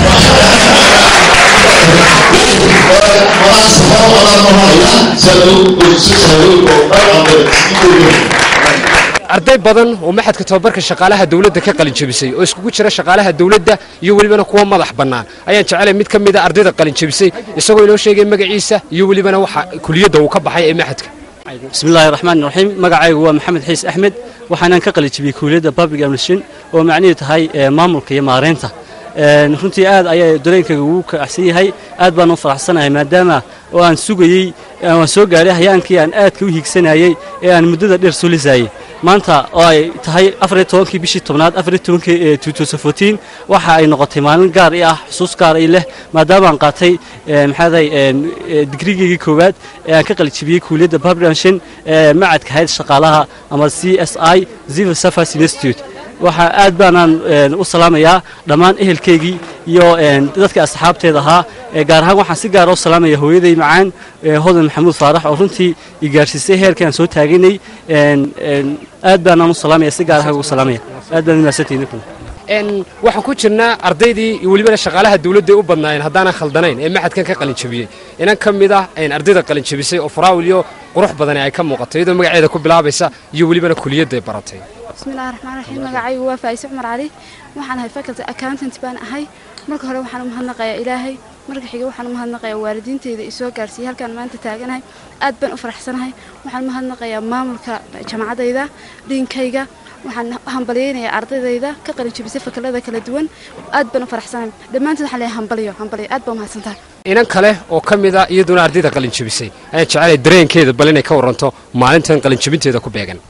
walaan safar walaan mahaya sadu sadu oo dhan ambe arday badan oo maxadka tababarka shaqaalaha dawladda ka qalin jebisay oo iskugu jira shaqaalaha dawladda iyo welibana kuwa madax bannaan ayaan jecelay mid ka mid a ardayda qalin jebisay isagoo inoo sheegay magaciisa iyo welibana waxa kuliyadda uu ka baxay ee maxadka بسم الله الرحمن الرحيم magacaygu waa maxamed xiis axmed waxaanan ka qalijibiyey kuuliyadda public administration oo macnaheedu tahay maamulka iyo maareynta runtii aad ayaa dareenkayga ugu kacsan yahay aad baan u faraxsanahay maadaama oo aan sugayey waan soo gaadhay hayaankii aan aadka u hiigsanayey ee aan muddada dheer soo lisayey maanta oo ay tahay afariyo tobankii bishii tobnaad afariyo tobankii tuutosafotiin waxa ay noqotay maalin gaar i ah xusuus gaar i leh maadaama aan qaatay maxaaday digrigeygii koowaad ee aan ka qalijibiyey kuuliyadda public administration ee macadka hayad shaqaalaha ama c s i civil service institute waxaa aad baanaan u salaamayaa dhammaan ehelkaygii iyo dadka asxaabteeda ahaa gaar ahaan waxaan si gaara u salaamaya hooyaday macaan hodan maxamuud faarax oo runtii i gaarsiisay heerkii aan soo taaganay aad baanaan u salaamaya si gaar ah ugu salaamaya aad baan umahadsantihin waxaan ku jirnaa ardaydii iyo welibana shaqaalaha dawladda u badnaayeen haddaanan khaldanayn ee maxadkan ka qalin jebiyey inan ka mid ah ardayda qalin jebisay oo faraawil iyo qurux badani ay ka muuqato iyadoo magaceeda ku bilaabaysa iyo welibana kuliyadda ay baratay bismillahi raxmaan raxiim magacaygu waa faa'ise cumar cali waxaan ahay faculty accountant baan ahay marka hore waxaan u mahadnaqayaa ilaahay marka xiga waxaan u mahadnaqayaa waalidiinteyda isoo gaarsiiyey halkaan maanta taaganahay aad baan u faraxsanahay waxaan u mahadnaqayaa maamulka jaamacadayda dhiinkayga waxaan hambalyeynayaa ardaydayda ka qalin jebisay fakalada kala duwan aad baan u faraxsanahay dhammaantood waxaan leeyahay hambalyo hambalyo aad baa umahadsantahay inan kale oo ka mid a iyaduna ardayda qalin jebisay ayaan jecelay dareenkeeda bal inay ka waranto maalintan qalin jebinteeda ku beegan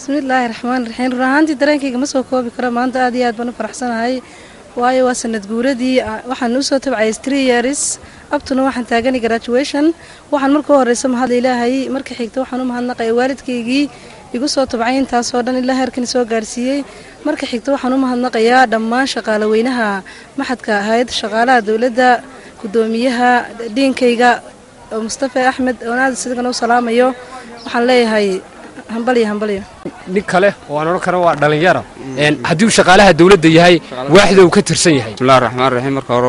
bismillaahi raxmaan raxiim run ahaantii dareenkayga ma soo koobi karo maanta aad iyo aad baan u faraxsanahay waayo waa sanad guuradii waxaan usoo tabcayay three years abtuna waxaan taaganay graduation waxaan marka u horeysa mahadla ilaahay marka xigta waxaan u mahadnaqaya waalidkaygii igu soo tabcay intaasoo dhan ilaa heerkan soo gaarsiiyey marka xigta waxaan u mahadnaqayaa dhammaan shaqaale weynaha maxadka ahayd shaqaalaha dowladda gudoomiyaha dhiinkayga mustafa axmed oon aad sidagana u salaamayo waxaan leeyahay hambalyo hambalyo nin kale oo aan odhan karo waa dhallinyaro haddii uu shaqaalaha dawladda yahay waaxda uu ka tirsan yahay bismillahi raxmaan raxiim marka hore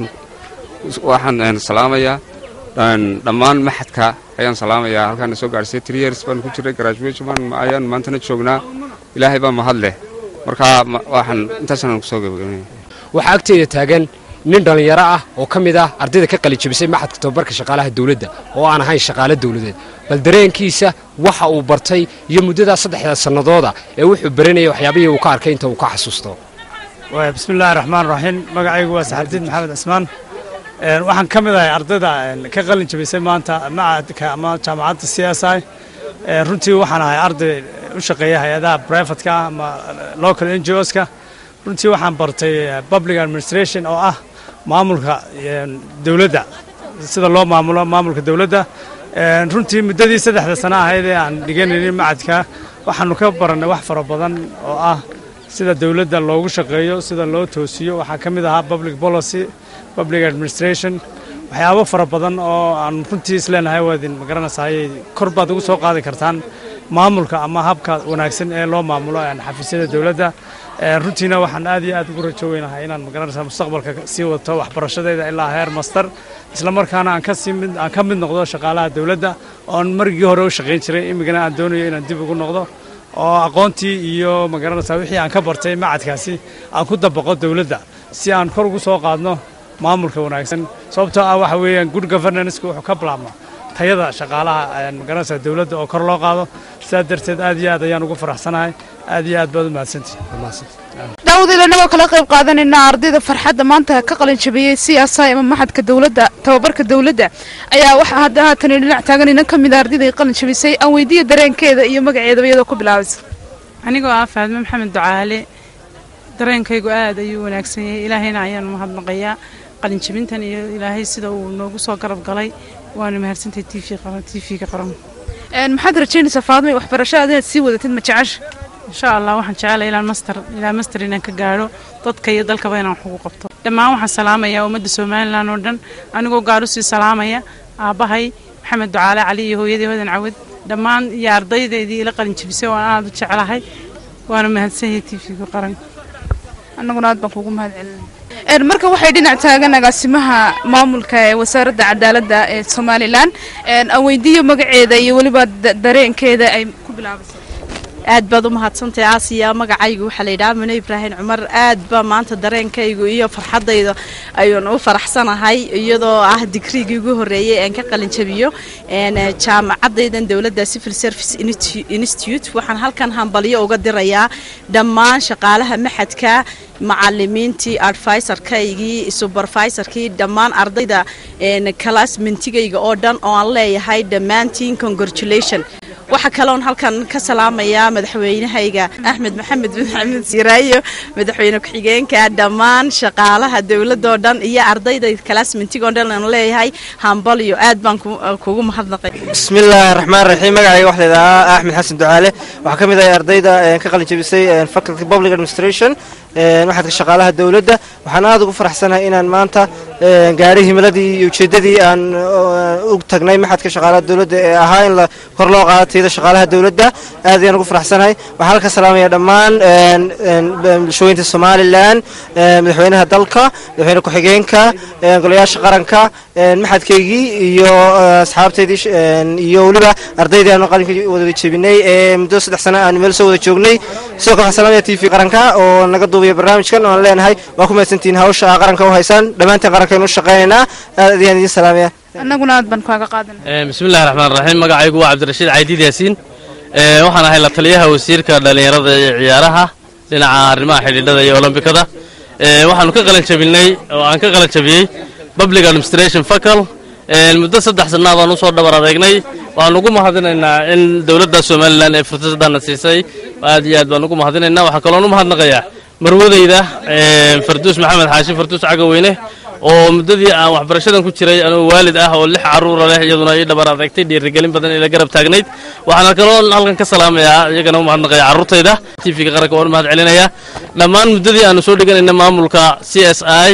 waxaan salaamayaa dhammaan maxadka ayaan salaamayaa halkaana soo gaadhsay three years baan ku jiray graduation ayaan maantana joognaa ilaahay baa mahad leh marka waxaan intaasaan kusoo gabagabanaya waxaa agteeda taagan nin dhallinyaro ah oo ka mid ah ardayda ka qalijabisay maxadka tababarka shaqaalaha dawladda oo aan ahayn shaqaale dawladeed bal dareenkiisa waxa uu bartay iyo muddadaa saddexda sannadooda ee wuxuu baranayay waxyaabihii uu ka arkay inta uu ka xasuusto bismillaahi raxmaan raxiim magacaygu waa saxabdiin maxamed cismaan waxaan ka mid ahay ardayda ka qalin jabisay maanta macadka ama jaamacadda c s i runtii waxaan ahay arday u shaqeeya hay-adaha brivatka ama local n g oska runtii waxaan bartay public administration oo ah maamulka dowladda sida loo maamulo maamulka dowladda runtii muddadii saddexda sano ahayd ee aan dhiganaynin macadka waxaanu ka barannay wax fara badan oo ah sida dowladda loogu shaqeeyo sida loo toosiyo waxaa ka mid ahaa public policy public administration waxyaabo fara badan oo aan runtii isleenahay waadin magaranaysaayay kor baad ugu soo qaadi kartaan maamulka ama habka wanaagsan ee loo maamulo xafiisyada dowladda runtiina waxaan aad iyo aad ugu rajo weynahay inaan magaranaysaa mustaqbalka sii wato waxbarashadeeda ilaa heer master isla markaana aan kasii mid aan ka mid noqdo shaqaalaha dowladda oon margii hore u shaqayn jiray imigana aan doonayo inaan dib ugu noqdo oo aqoontii iyo magaranaysaa wixii aan ka bartay macadkaasi aan ku dabaqo dowladda si aan kor ugu soo qaadno maamulka wanaagsan sababtoo ah waxa weeyaan good governanceku wuxuu ka bilaabma tayada shaqaalaha magaranaysaa dowladda oo kor loo qaado sidaa darteed aad iyo aad ayaan ugu faraxsanahay aad iyo aad baad u mahadsantihi daawadiila inagoo kala qayb qaadanayna ardayda farxadda maanta ka qalin jabiyey c s i ama maxadka dowladda tababarka dowladda ayaa waxaa hadda haatan dhinac taagan inan ka mid a ardayda qalin jabisay aan weydiiya dareenkeeda iyo magaceedaba iyadoo ku bilaabaysa anigoo ah faadme maxamed ducaale dareenkaygu aad ayuu wanaagsan yahay ilaahayna ayaan mahadnaqayaa qalinjabintan iyo ilaahay sida uu noogu soo garab galay waana mahadsantahay t v-ga qaran maxaad rajaynaysaa faadmay waxbarashada inaad sii wadatid ma jecesha insha allah waxaan jecelahay ilaa master ilaa master inaan ka gaadho dadka iyo dalkaba inaan wax ugu qabto dhammaan waxaan salaamayaa ummadda somalilan oo dhan anigoo gaar u sii salaamaya aabbahay maxamed ducaale cali iyo hooyadii hodan cawad dhammaan iyo ardaydeedii ila qalin jabisay oo aan aad u jeclahay waana mahadsanyahay t v-ga qaran annaguna aad baan kuugu mahad celinay marka waxay dhinac taagan agaasimaha maamulka ee wasaaradda cadaaladda ee somalilan aan weydiiyo magaceeda iyo weliba dareenkeeda ay ku bilaabaysa aad baad u mahadsantahay aasiya magacaygu waxaa layidhaha mune ibraahim cumar aad ba maanta dareenkaygu iyo farxadayda ayuun u faraxsanahay iyadoo ah digriigii ugu horreeyey aan ka qalinjabiyo jaamacadaydan dowladda civil service institute waxaan halkan hambalyo uga dirayaa dhammaan shaqaalaha maxadka macalimiintii advisorkaygii supervisorkii dhammaan ardayda classmentigayga oo dhan oo aan leeyahay dhammaantiin congratulation waxaa kaloon halkan ka salaamayaa madaxweynahayga axmed maxamed bin xamed siraayo madaxweyne ku-xigeenka dhammaan shaqaalaha dowladoo dhan iyo ardayda classmentigoo dhan aan leeyahay hambalyo aad baan kugu mahadnaqay bismillaahi raxmaan raxiim magacayga waxaa layidhahaa axmed xasan ducaale waxaa ka mid ahay ardayda ka qalin jabisay faculty public administration maxadka shaqaalaha dowladda waxaan aad ugu faraxsanahay inaan maanta gaadhay himiladii iyo ujeeddadii aan u tagnay maxadka shaqaalaha dowladda ee ahaa in la kor loo qaado tayada shaqaalaha dowladda aad ayaan ugu faraxsanahay waxaan halka salaamaya dhammaan bulshooyinta somalilan madaxweynaha dalka madaxweyne ku-xigeenka golayaasha qaranka maxadkaygii iyo asxaabtaydii iyo weliba ardaydii aanu qalinka wada jebinay ee muddo saddex sano aan meel soo wada joognay sidoo kale waxaan salaamaya t v qaranka oo naga duubaya barnaamijkan oan leenahay waa ku mahadsantihiin hawsha aa qaranka u haysaan dhammaanteen qarankaaynu u shaqaynaynaa aad ayaan idiin salaamaya annaguna aad baan kaaga qaadanay bismillahi raxmaan raxiim magacaygu waa cabdirashiid caydiid yaasiin waxaan ahay la taliyaha wasiirka dhallinyarada iyo ciyaaraha dhinaca arrimaha xidhiidhada iyo olombikada waxaanu ka qalan jabinay oo aan ka qalan jabiyey public administration facal muddo saddex sannaad aan usoo dhabar adeegnay waxaan ugu mahadinaynaa in dowladda somalilan ee fursadana siisay aad iyo aad baan ugu mahadinaynaa waxaa kaloon u mahadnaqayaa marwadayda farduus maxamed xaashi farduus cagaweyne oo muddadii aan waxbarashadan ku jiray anuu waalid ah oo lix carruura leh iyaduna ii dhabar adagtay dhiirigelin badan ila garab taagnayd waxaana kaloo halkan ka salaamayaa iyagana u mahadnaqaya carruurtayda tvga qaranka waan u mahad celinayaa dhammaan muddadii aanu soo dhiganayna maamulka c s i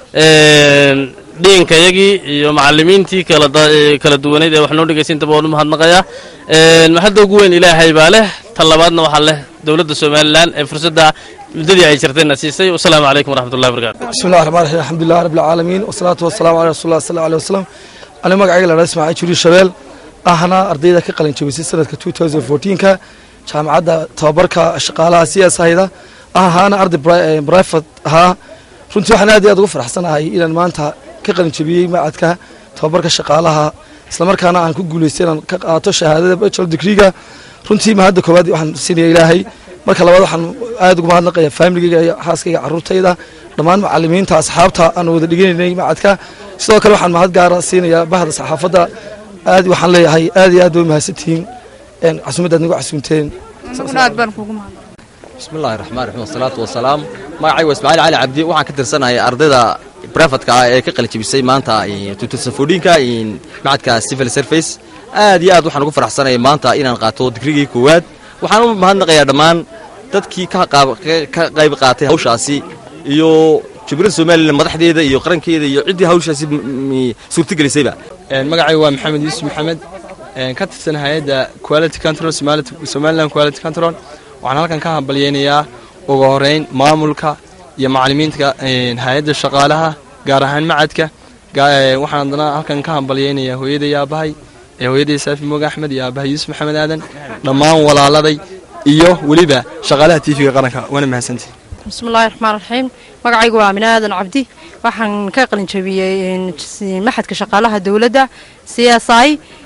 dhiinkayagii iyo macallimiintii kala duwaneyd ee wax noo dhegaysa intaba waan u mahadnaqayaa maxadda ugu weyn ilaahay baa leh tan labaadna waxaa leh dowladda somalilan ee fursadda muddadii ay jirtayna siisay wasalaamu calaykum waraxmatullahi wabarakatu بسم الله الرحمن الرحيم الحمد لله رب العالمين والصلاة والسلام على رسول الله صلى الله عليه وسلم أنا مقعي لنا اسمع جوري شبيل أهنا أرضيدا كقلن جبسي سنة 2014 كا جامعة تبركة شقالة سياسة هيدا أهنا أرض برايفت ها runtii waxaan aad iyo aad ugu faraxsanahay inaan maanta ka qalin jabiyey macadka tababarka shaqaalaha islamarkaana aan ku guulaystay inaan ka qaato shahaadada bachelor degreega runtii mahadda koowaad waxaan siinaya ilaahay marka labaad waxaan aad ugu mahadnaqaya familigayga iyo xaaskayga carruurtayda dhammaan macallimiinta asxaabta aan wada dhiganaynay macadka sidoo kale waxaan mahad gaara siinayaa bahda saxaafadda aad waxaan leeyahay aad iyo aad way mahadsantihiin casuumadda aad nagu casuumteen anaguna aad baan kuugu mahad بسم الله الرحمن الرحيم والصلاة والسلام magacaygu waa ismaaciil cali cabdi waxaan ka tirsanahay ardayda brefatka ah ee ka qalijabisay maanta tutasafodhinka macadka civil service aad iyo aad waxaan ugu faraxsanayay maanta inaan qaato digrigii koowaad waxaan u mahadnaqayaa dhammaan dadkii ka qayb qaatay hawshaasi iyo jubbaland somalilan madaxdeeda iyo qarankeeda iyo ciddii hawshaasi suurtagelisayba magacaygu waa maxamed yuusuf maxamed ka tirsan hay-adda quality control somaliland quality control waxaan halkan ka hambalyaynayaa ugu horeyn maamulka iyo macallimiinta hay-adda shaqaalaha gaar ahaan macadka waxaan haddana halkan ka hambalyaynayaa hooyaday aabahay ee hooyaday saafi mooga axmed iyo aabahay yuusuf maxamed aadan dhammaan walaaladay iyo weliba shaqaalaha tv-ga qaranka waana mahadsantihi بسم الله الرحمن الرحيم magacaygu waa Amin Aadan Cabdi waxaan ka qalin jabiyay maxadka shaqaalaha dawladda CSI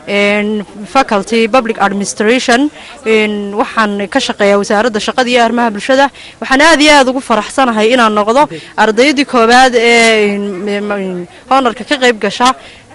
faculty public administration waxaan ka shaqeeyaa wasaaradda shaqada iyo arrimaha bulshada waxaan aad iyo aad ugu faraxsanahay inaan noqdo ardaydii koowaad ee honorka ka qayb gasha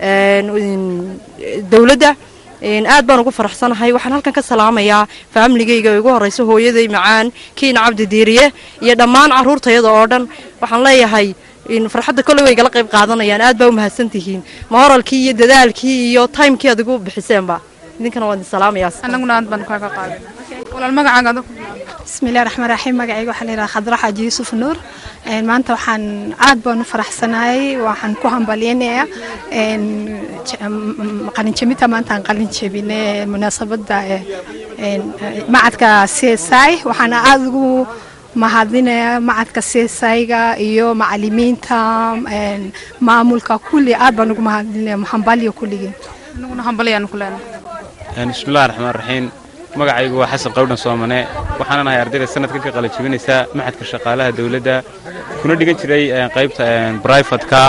dawladda aad baan ugu faraxsanahay waxaan halkan ka salaamayaa faamiligayga ugu horeysa hooyaday macaan kiina cabdi diiriye iyo dhammaan caruurtayada oo dhan waxaan leeyahay farxadda kolley way igala qayb qaadanayaan aad baa u mahadsantihiin mahoralkii iyo dadaalkii iyo timekii aad igu bixiseenba idinkana waan idin salaamayaa anaguna aad baan kaaga qaaday walaal magacaaga بسم الله الرحمن الرحيم magacayga waxaa la yidhaha khadra xaaji yuusuf nuur maanta waxaan aad baan u faraxsanahay waxaan ku hambalyaynayaa qalinjabinta maanta aan qalin jabine munaasabadda macadka c s i waxaana aada ugu mahadinayaa macadka c s i-ga iyo macalimiinta maamulka kulli aad baan ugu mahadinaya hambalyo kulligii anaguna hambalyaan ku leenahay bismillahi raxmaan raxiim magacaygu waa xasan qawdhan soomane waxaana nahay ardayda sanadka ka qala jebinaysa maxadka shaqaalaha dawladda kuna dhigan jiray qaybta brivatka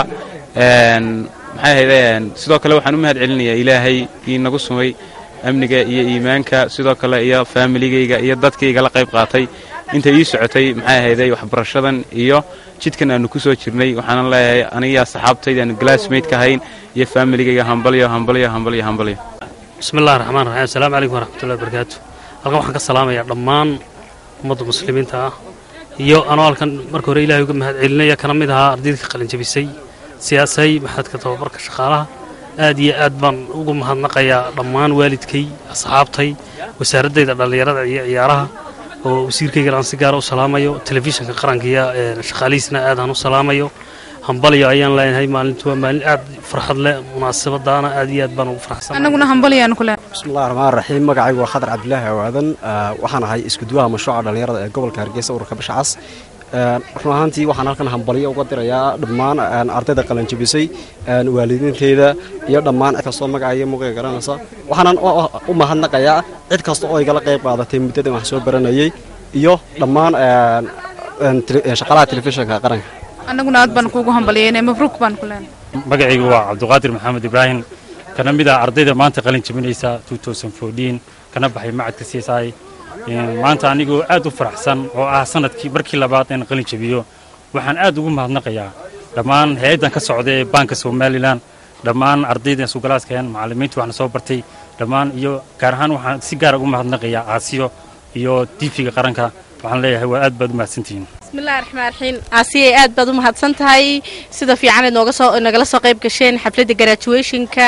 maxay ahayde sidoo kale waxaan u mahad celinayaa ilaahay ii nagu sumay amniga iyo iimaanka sidoo kale iyo faamiligayga iyo dadkayga la qayb qaatay inta ii socotay maxay ahayde waxbarashadan iyo jidkan aanu ku soo jirnay waxaanan leeyahay aniga saxaabtayda aanu glassmate-ka ahayn iyo faamiligayga hambalyo hambalyo hambalyo hambalyo بسم الله الرحمن الرحيم السلام عليكم ورحمة الله وبركاته halkan waxaan ka salaamayaa dhammaan ummadda muslimiinta ah iyo anoo halkan marka hore ilaahay uga mahad celinaya kana mid ahaa ardayda ka qalin jabisay siyaasay maxadka tababarka shaqaalaha aad iyo aad baan ugu mahadnaqayaa dhammaan waalidkay asxaabtay wasaaradayda dhallinyarada iyo ciyaaraha oo wasiirkaygana aan si gaara u salaamayo telefishinka qaranka iyo shaqaalihiisna aad aan u salaamayo hambalyo ayaan leenahay maalintu waa maalin aad farxad leh munaasabadaana aad iyo aad baan ugu faraxsan anaguna hambalyaan ku leenahay بسم الله الرحمن الرحيم magacaygu waa khadar cabdilaahi awaadan waxaan ahay isku duwaha mashruuca dhallinyarada ee gobolka hargeysa ururka bashacas run ahaantii waxaan halkan hambalyo uga dirayaa dhammaan ardayda qalanjabisay waalidiinteyda iyo dhammaan cid kastoo magaca iyo muqiga garanaysa waxaanan u mahadnaqayaa cid kasta oo igala qayb qaadatay muddadan wax soo baranayay iyo dhammaan shaqaalaha telefishinka qaranka anaguna aad baan kuugu hambalyaynay mabruuk baan ku leenahay magacaygu waa cabdiqaadir maxamed ibraahim kana mid ah ardayda maanta qalin jabinaysa kana baxay macadka c s i maanta anigoo aad u faraxsan oo ah sanadkii markii labaad in qalin jabiyo waxaan aad ugu mahadnaqayaa dhammaan hay-addan ka socda ee baanka somalilan dhammaan ardayda isugalaaskan macallimiinta waxna soo bartay dhammaan iyo gaar ahaan waxaan si gaara ugu mahadnaqayaa caasiyo iyo tiifiga qaranka waxaan leeyahay waa aad baad u mahadsantihiin bismillahi raxmaan raxiim aasiyay aad baad u mahadsan tahay sida fiican aad nooga soo nagala soo qayb gasheen xafladda graduationka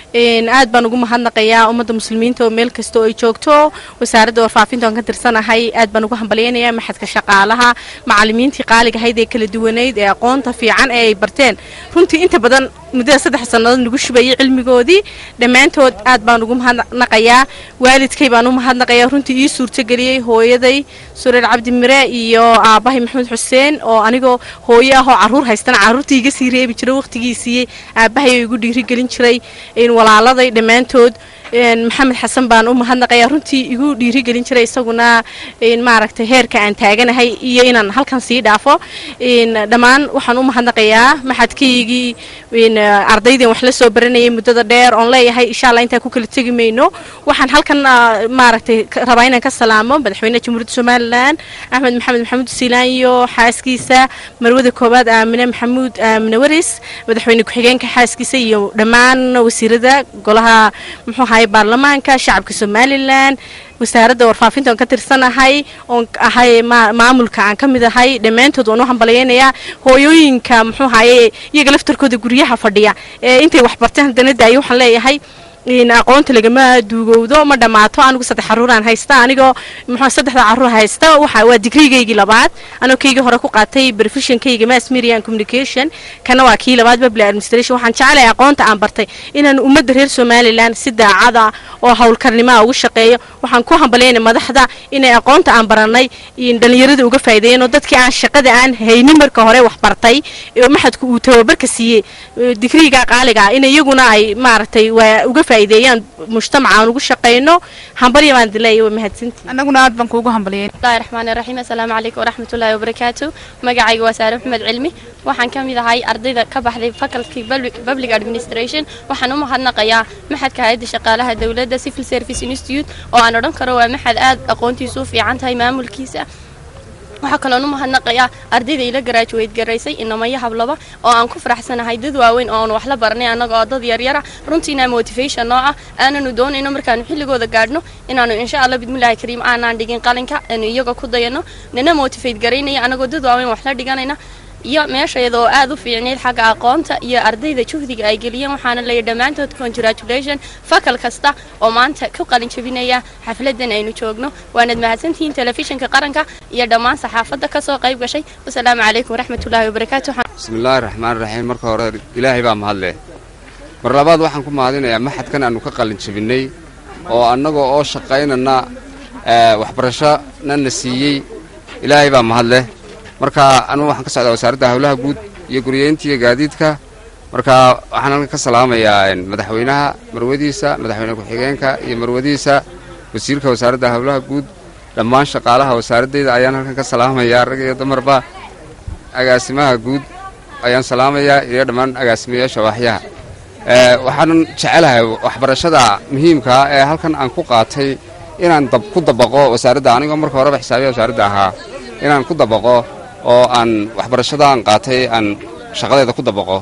aad baan ugu mahadnaqayaa ummadda muslimiinta oo meel kasta oo ay joogto wasaaradda warfaafinta oon ka tirsanahay aad baan ugu hambalyaynayaa maxadka shaqaalaha macallimiintii qaaliga ahayd ee kala duwaneyd ee aqoonta fiican ee ay barteen runtii inta badan muddada saddex sannadood nagu shubayay cilmigoodii dhammaantood aad baan ugu mahadnaqayaa waalidkay baan u mahadnaqayaa runtii ii suurtageliyey hooyaday sureer cabdi mire iyo aabbahay maxamed xuseen oo anigoo hooyo ah oo carruur haystana carruurtii iga sii reebi jiray wakhtigiisiiyey aabbahay oo igu dhiirigelin jiray walaaladay dhammaantood maxamed xasan baan u mahadnaqayaa runtii igu dhiirigelin jiray isaguna maaragtay heerka aan taaganahay iyo inaan halkan sii dhaafo dhammaan waxaan u mahadnaqayaa maxadkaygii ardaydeen wax la soo baranayay muddada dheer oon leeyahay insha allah intaan ku kala tegi mayno waxaan halkan maaragtay rabaa inaan ka salaamo madaxweynaha jamhuuriyadda somalilan axmed maxamed maxamuud siilaan iyo xaaskiisa marwada koowaad aamine maxamuud aamine waris madaxweyne ku-xigeenka xaaskiisa iyo dhammaan wasiirada golaha muxuu ahay baarlamaanka shacabka somalilan wasaaradda warfaafinta oon ka tirsanahay oon ahay maamulka aan ka mid ahay dhammaantood waan u hambalyaynayaa hooyooyinka muxuu ahaye iyaga laftarkooda guryaha fadhiya ee intay wax barteen haddana daayo waxaan leeyahay aqoonta lagama duugowdo ma dhammaato anigu saddex caruuraan haysta anigoo muxuu saddexda caruur haysta waxa waa digrigaygii labaad anoo kaygii hore ku qaatay professionkayga mass media and communication kana waa kii labaad public administration waxaan jecelahay aqoonta aan bartay inaan ummadda reer somaliland si daacada oo howlkarnimaa ugu shaqeeyo waxaan ku hambalyaynay madaxda inay aqoonta aan baranay dhalinyarada uga faa'iideeyeen oo dadkii aan shaqada aan haynin marka hore wax bartay oo maxadku uu tababarka siiyey digriga qaaliga ah in iyaguna ay maaragtay waa uga faa'iideeyaan mujtamaca aan ugu shaqeyno hambalya baan dileeya waa mahadsantii annaguna aad baan kuugu hambalyeyn bismillahi raxmaani raxiim assalaamu calaykum waraxmatullaahi wabarakaatu magacayga waa saare maxmed cilmi waxaan ka mid ahay ardayda ka baxday faculty public administration waxaan u mahadnaqayaa maxadka hay-adda shaqaalaha dowladda civil service institute oo aan odhan karo waa maxad aad aqoontiisu u fiican tahay maamulkiisa waxaa kaloon u mahadnaqayaa ardayda ila garaajuweyd garaysay inamaya hablaba oo aan ku faraxsanahay dad waaweyn oo aan wax la baranay annaga oo dad yaryara runtiina motivation noo ah aananu doonayno markaanu xilligooda gaadhno inaanu insha allah bidmillaahi kariim aanaan dhigin qalinka aanu iyaga ku dayano nana motivate garaynaya annagoo dad waaweyn wax la dhiganayna iyo meeshayada oo aad u fiicnayd xagga aqoonta iyo ardayda juhdiga ay geliyeen waxaana leeyahy dhammaantood congratulation fakal kasta oo maanta ku qalin jabinaya xafladan aynu joogno waanad mahadsantihiin telefishinka qaranka iyo dhammaan saxaafadda ka soo qayb gashay wasalaamu calaykum waraxmatullaahi wabarakaatu bismillaahi raxmaan raxiim marka hore ilaahay baa mahadleh mar labaad waxaan ku mahadinayaa maxadkan aanu ka qalin jabinnay oo annagoo oo shaqaynana waxbarashona na siiyey ilaahay baa mahadleh marka anugu waxaan ka socdaa wasaaradda howlaha guud iyo guryeynta iyo gaadiidka marka waxaan halkan ka salaamayaa madaxweynaha marwadiisa madaxweyne ku-xigeenka iyo marwadiisa wasiirka wasaaradda howlaha guud dhammaan shaqaalaha wasaaraddayda ayaan halkan ka salaamayaa rag iyo dumarba agaasimaha guud ayaan salaamayaa iyo dhammaan agaasimayaasha waaxyaha waxaanan jecelahay waxbarashada muhiimkaa ee halkan aan ku qaatay inaan ku dabaqo wasaaradda anigoo marka horeba xisaabiya wasaaradda ahaa inaan ku dabaqo oo aan waxbarashada aan qaatay aan shaqadeeda ku dabaqo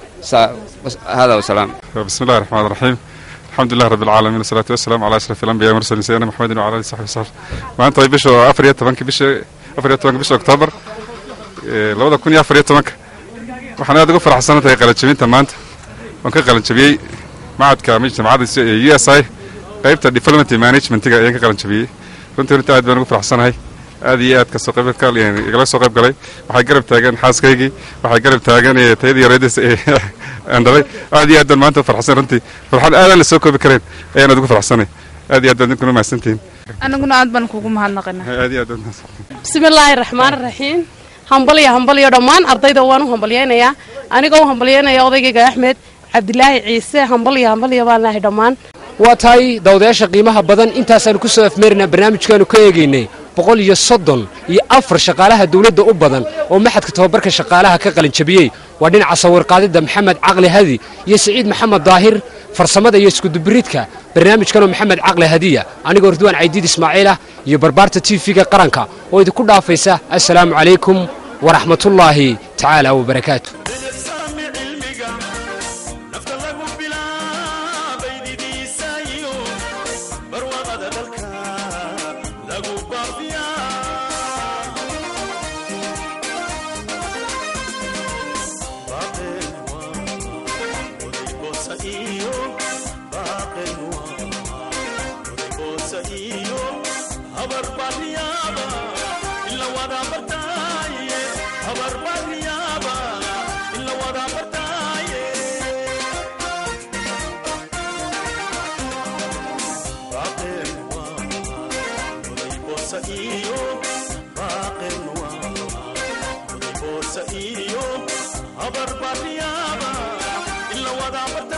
hada wasalaam بسم الله الرحمن الرحيم الحمد لله رب العالمين والصلاة والسلام على أشرف الأنبياء والمرسلين سيدنا محمد وعلى آله وصحبه وسلم maanta ay bisha afar iyo tobanka bisha afar iyo tobanka bisha oktoobar labada kun iyo afar iyo tobanka waxaan aad ugu faraxsan tahay qalajabinta maanta waan ka qalajabiyey macadka jamacadda u s i qaybta development managementiga ayaan ka qalajabiyey runtii runtii aad baan ugu faraxsanahay aad iyo aad kasoo qayb igala soo qayb galay waxay garab taagan xaaskaygii waxay garab taagan tayadii yareedis aan dhalay aad iyo aad baan maanta farxsan runtii farxad aadaan la soo koobi karayn ayaan aad ugu farxsanay aad iyo aad baad ninkuna mahadsantihiin annaguna aad baan kuugu mahadnaqina aad iyo aad baad mahadsantihiin bismillaahi raxmaan raxiim hambalyo hambalyo dhammaan ardayda waan u hambalyaynayaa anigoo u hambalyaynaya odaygayga axmed cabdilaahi ciise hambalyo hambalyo baan lahay dhammaan waa tahay dawdayaasha qiimaha badan intaasaanu ku soo afmeerinaa barnaamijkaanu ka eegaynay boqol iyo soddon iyo afar shaqaalaha dawladda u badan oo maxadka tababarka shaqaalaha ka qalin jabiyey waa dhinaca sawirqaadidda maxamed caqli hadi iyo siciid maxamed daahir farsamada iyo iskudubiridka barnaamijkanoo maxamed caqli hadiya anigoo ridwaan caydiid ismaaciilah iyo barbaarta tv-ga qaranka oo idinku dhaafaysa assalaamu calaykum waraxmatullaahi tacaala wabarakaatu nafta lagu bilaabay didiisa iyo iyo baaqenwa odayboodsa iyo habarbaryaaba ila wada bartaaye habarbaryaaba ila wada bartaaye baaqenwa odayboodsa iyo baaqenwa odayboodsa iyo habarbaryaaba ila wada bartaaye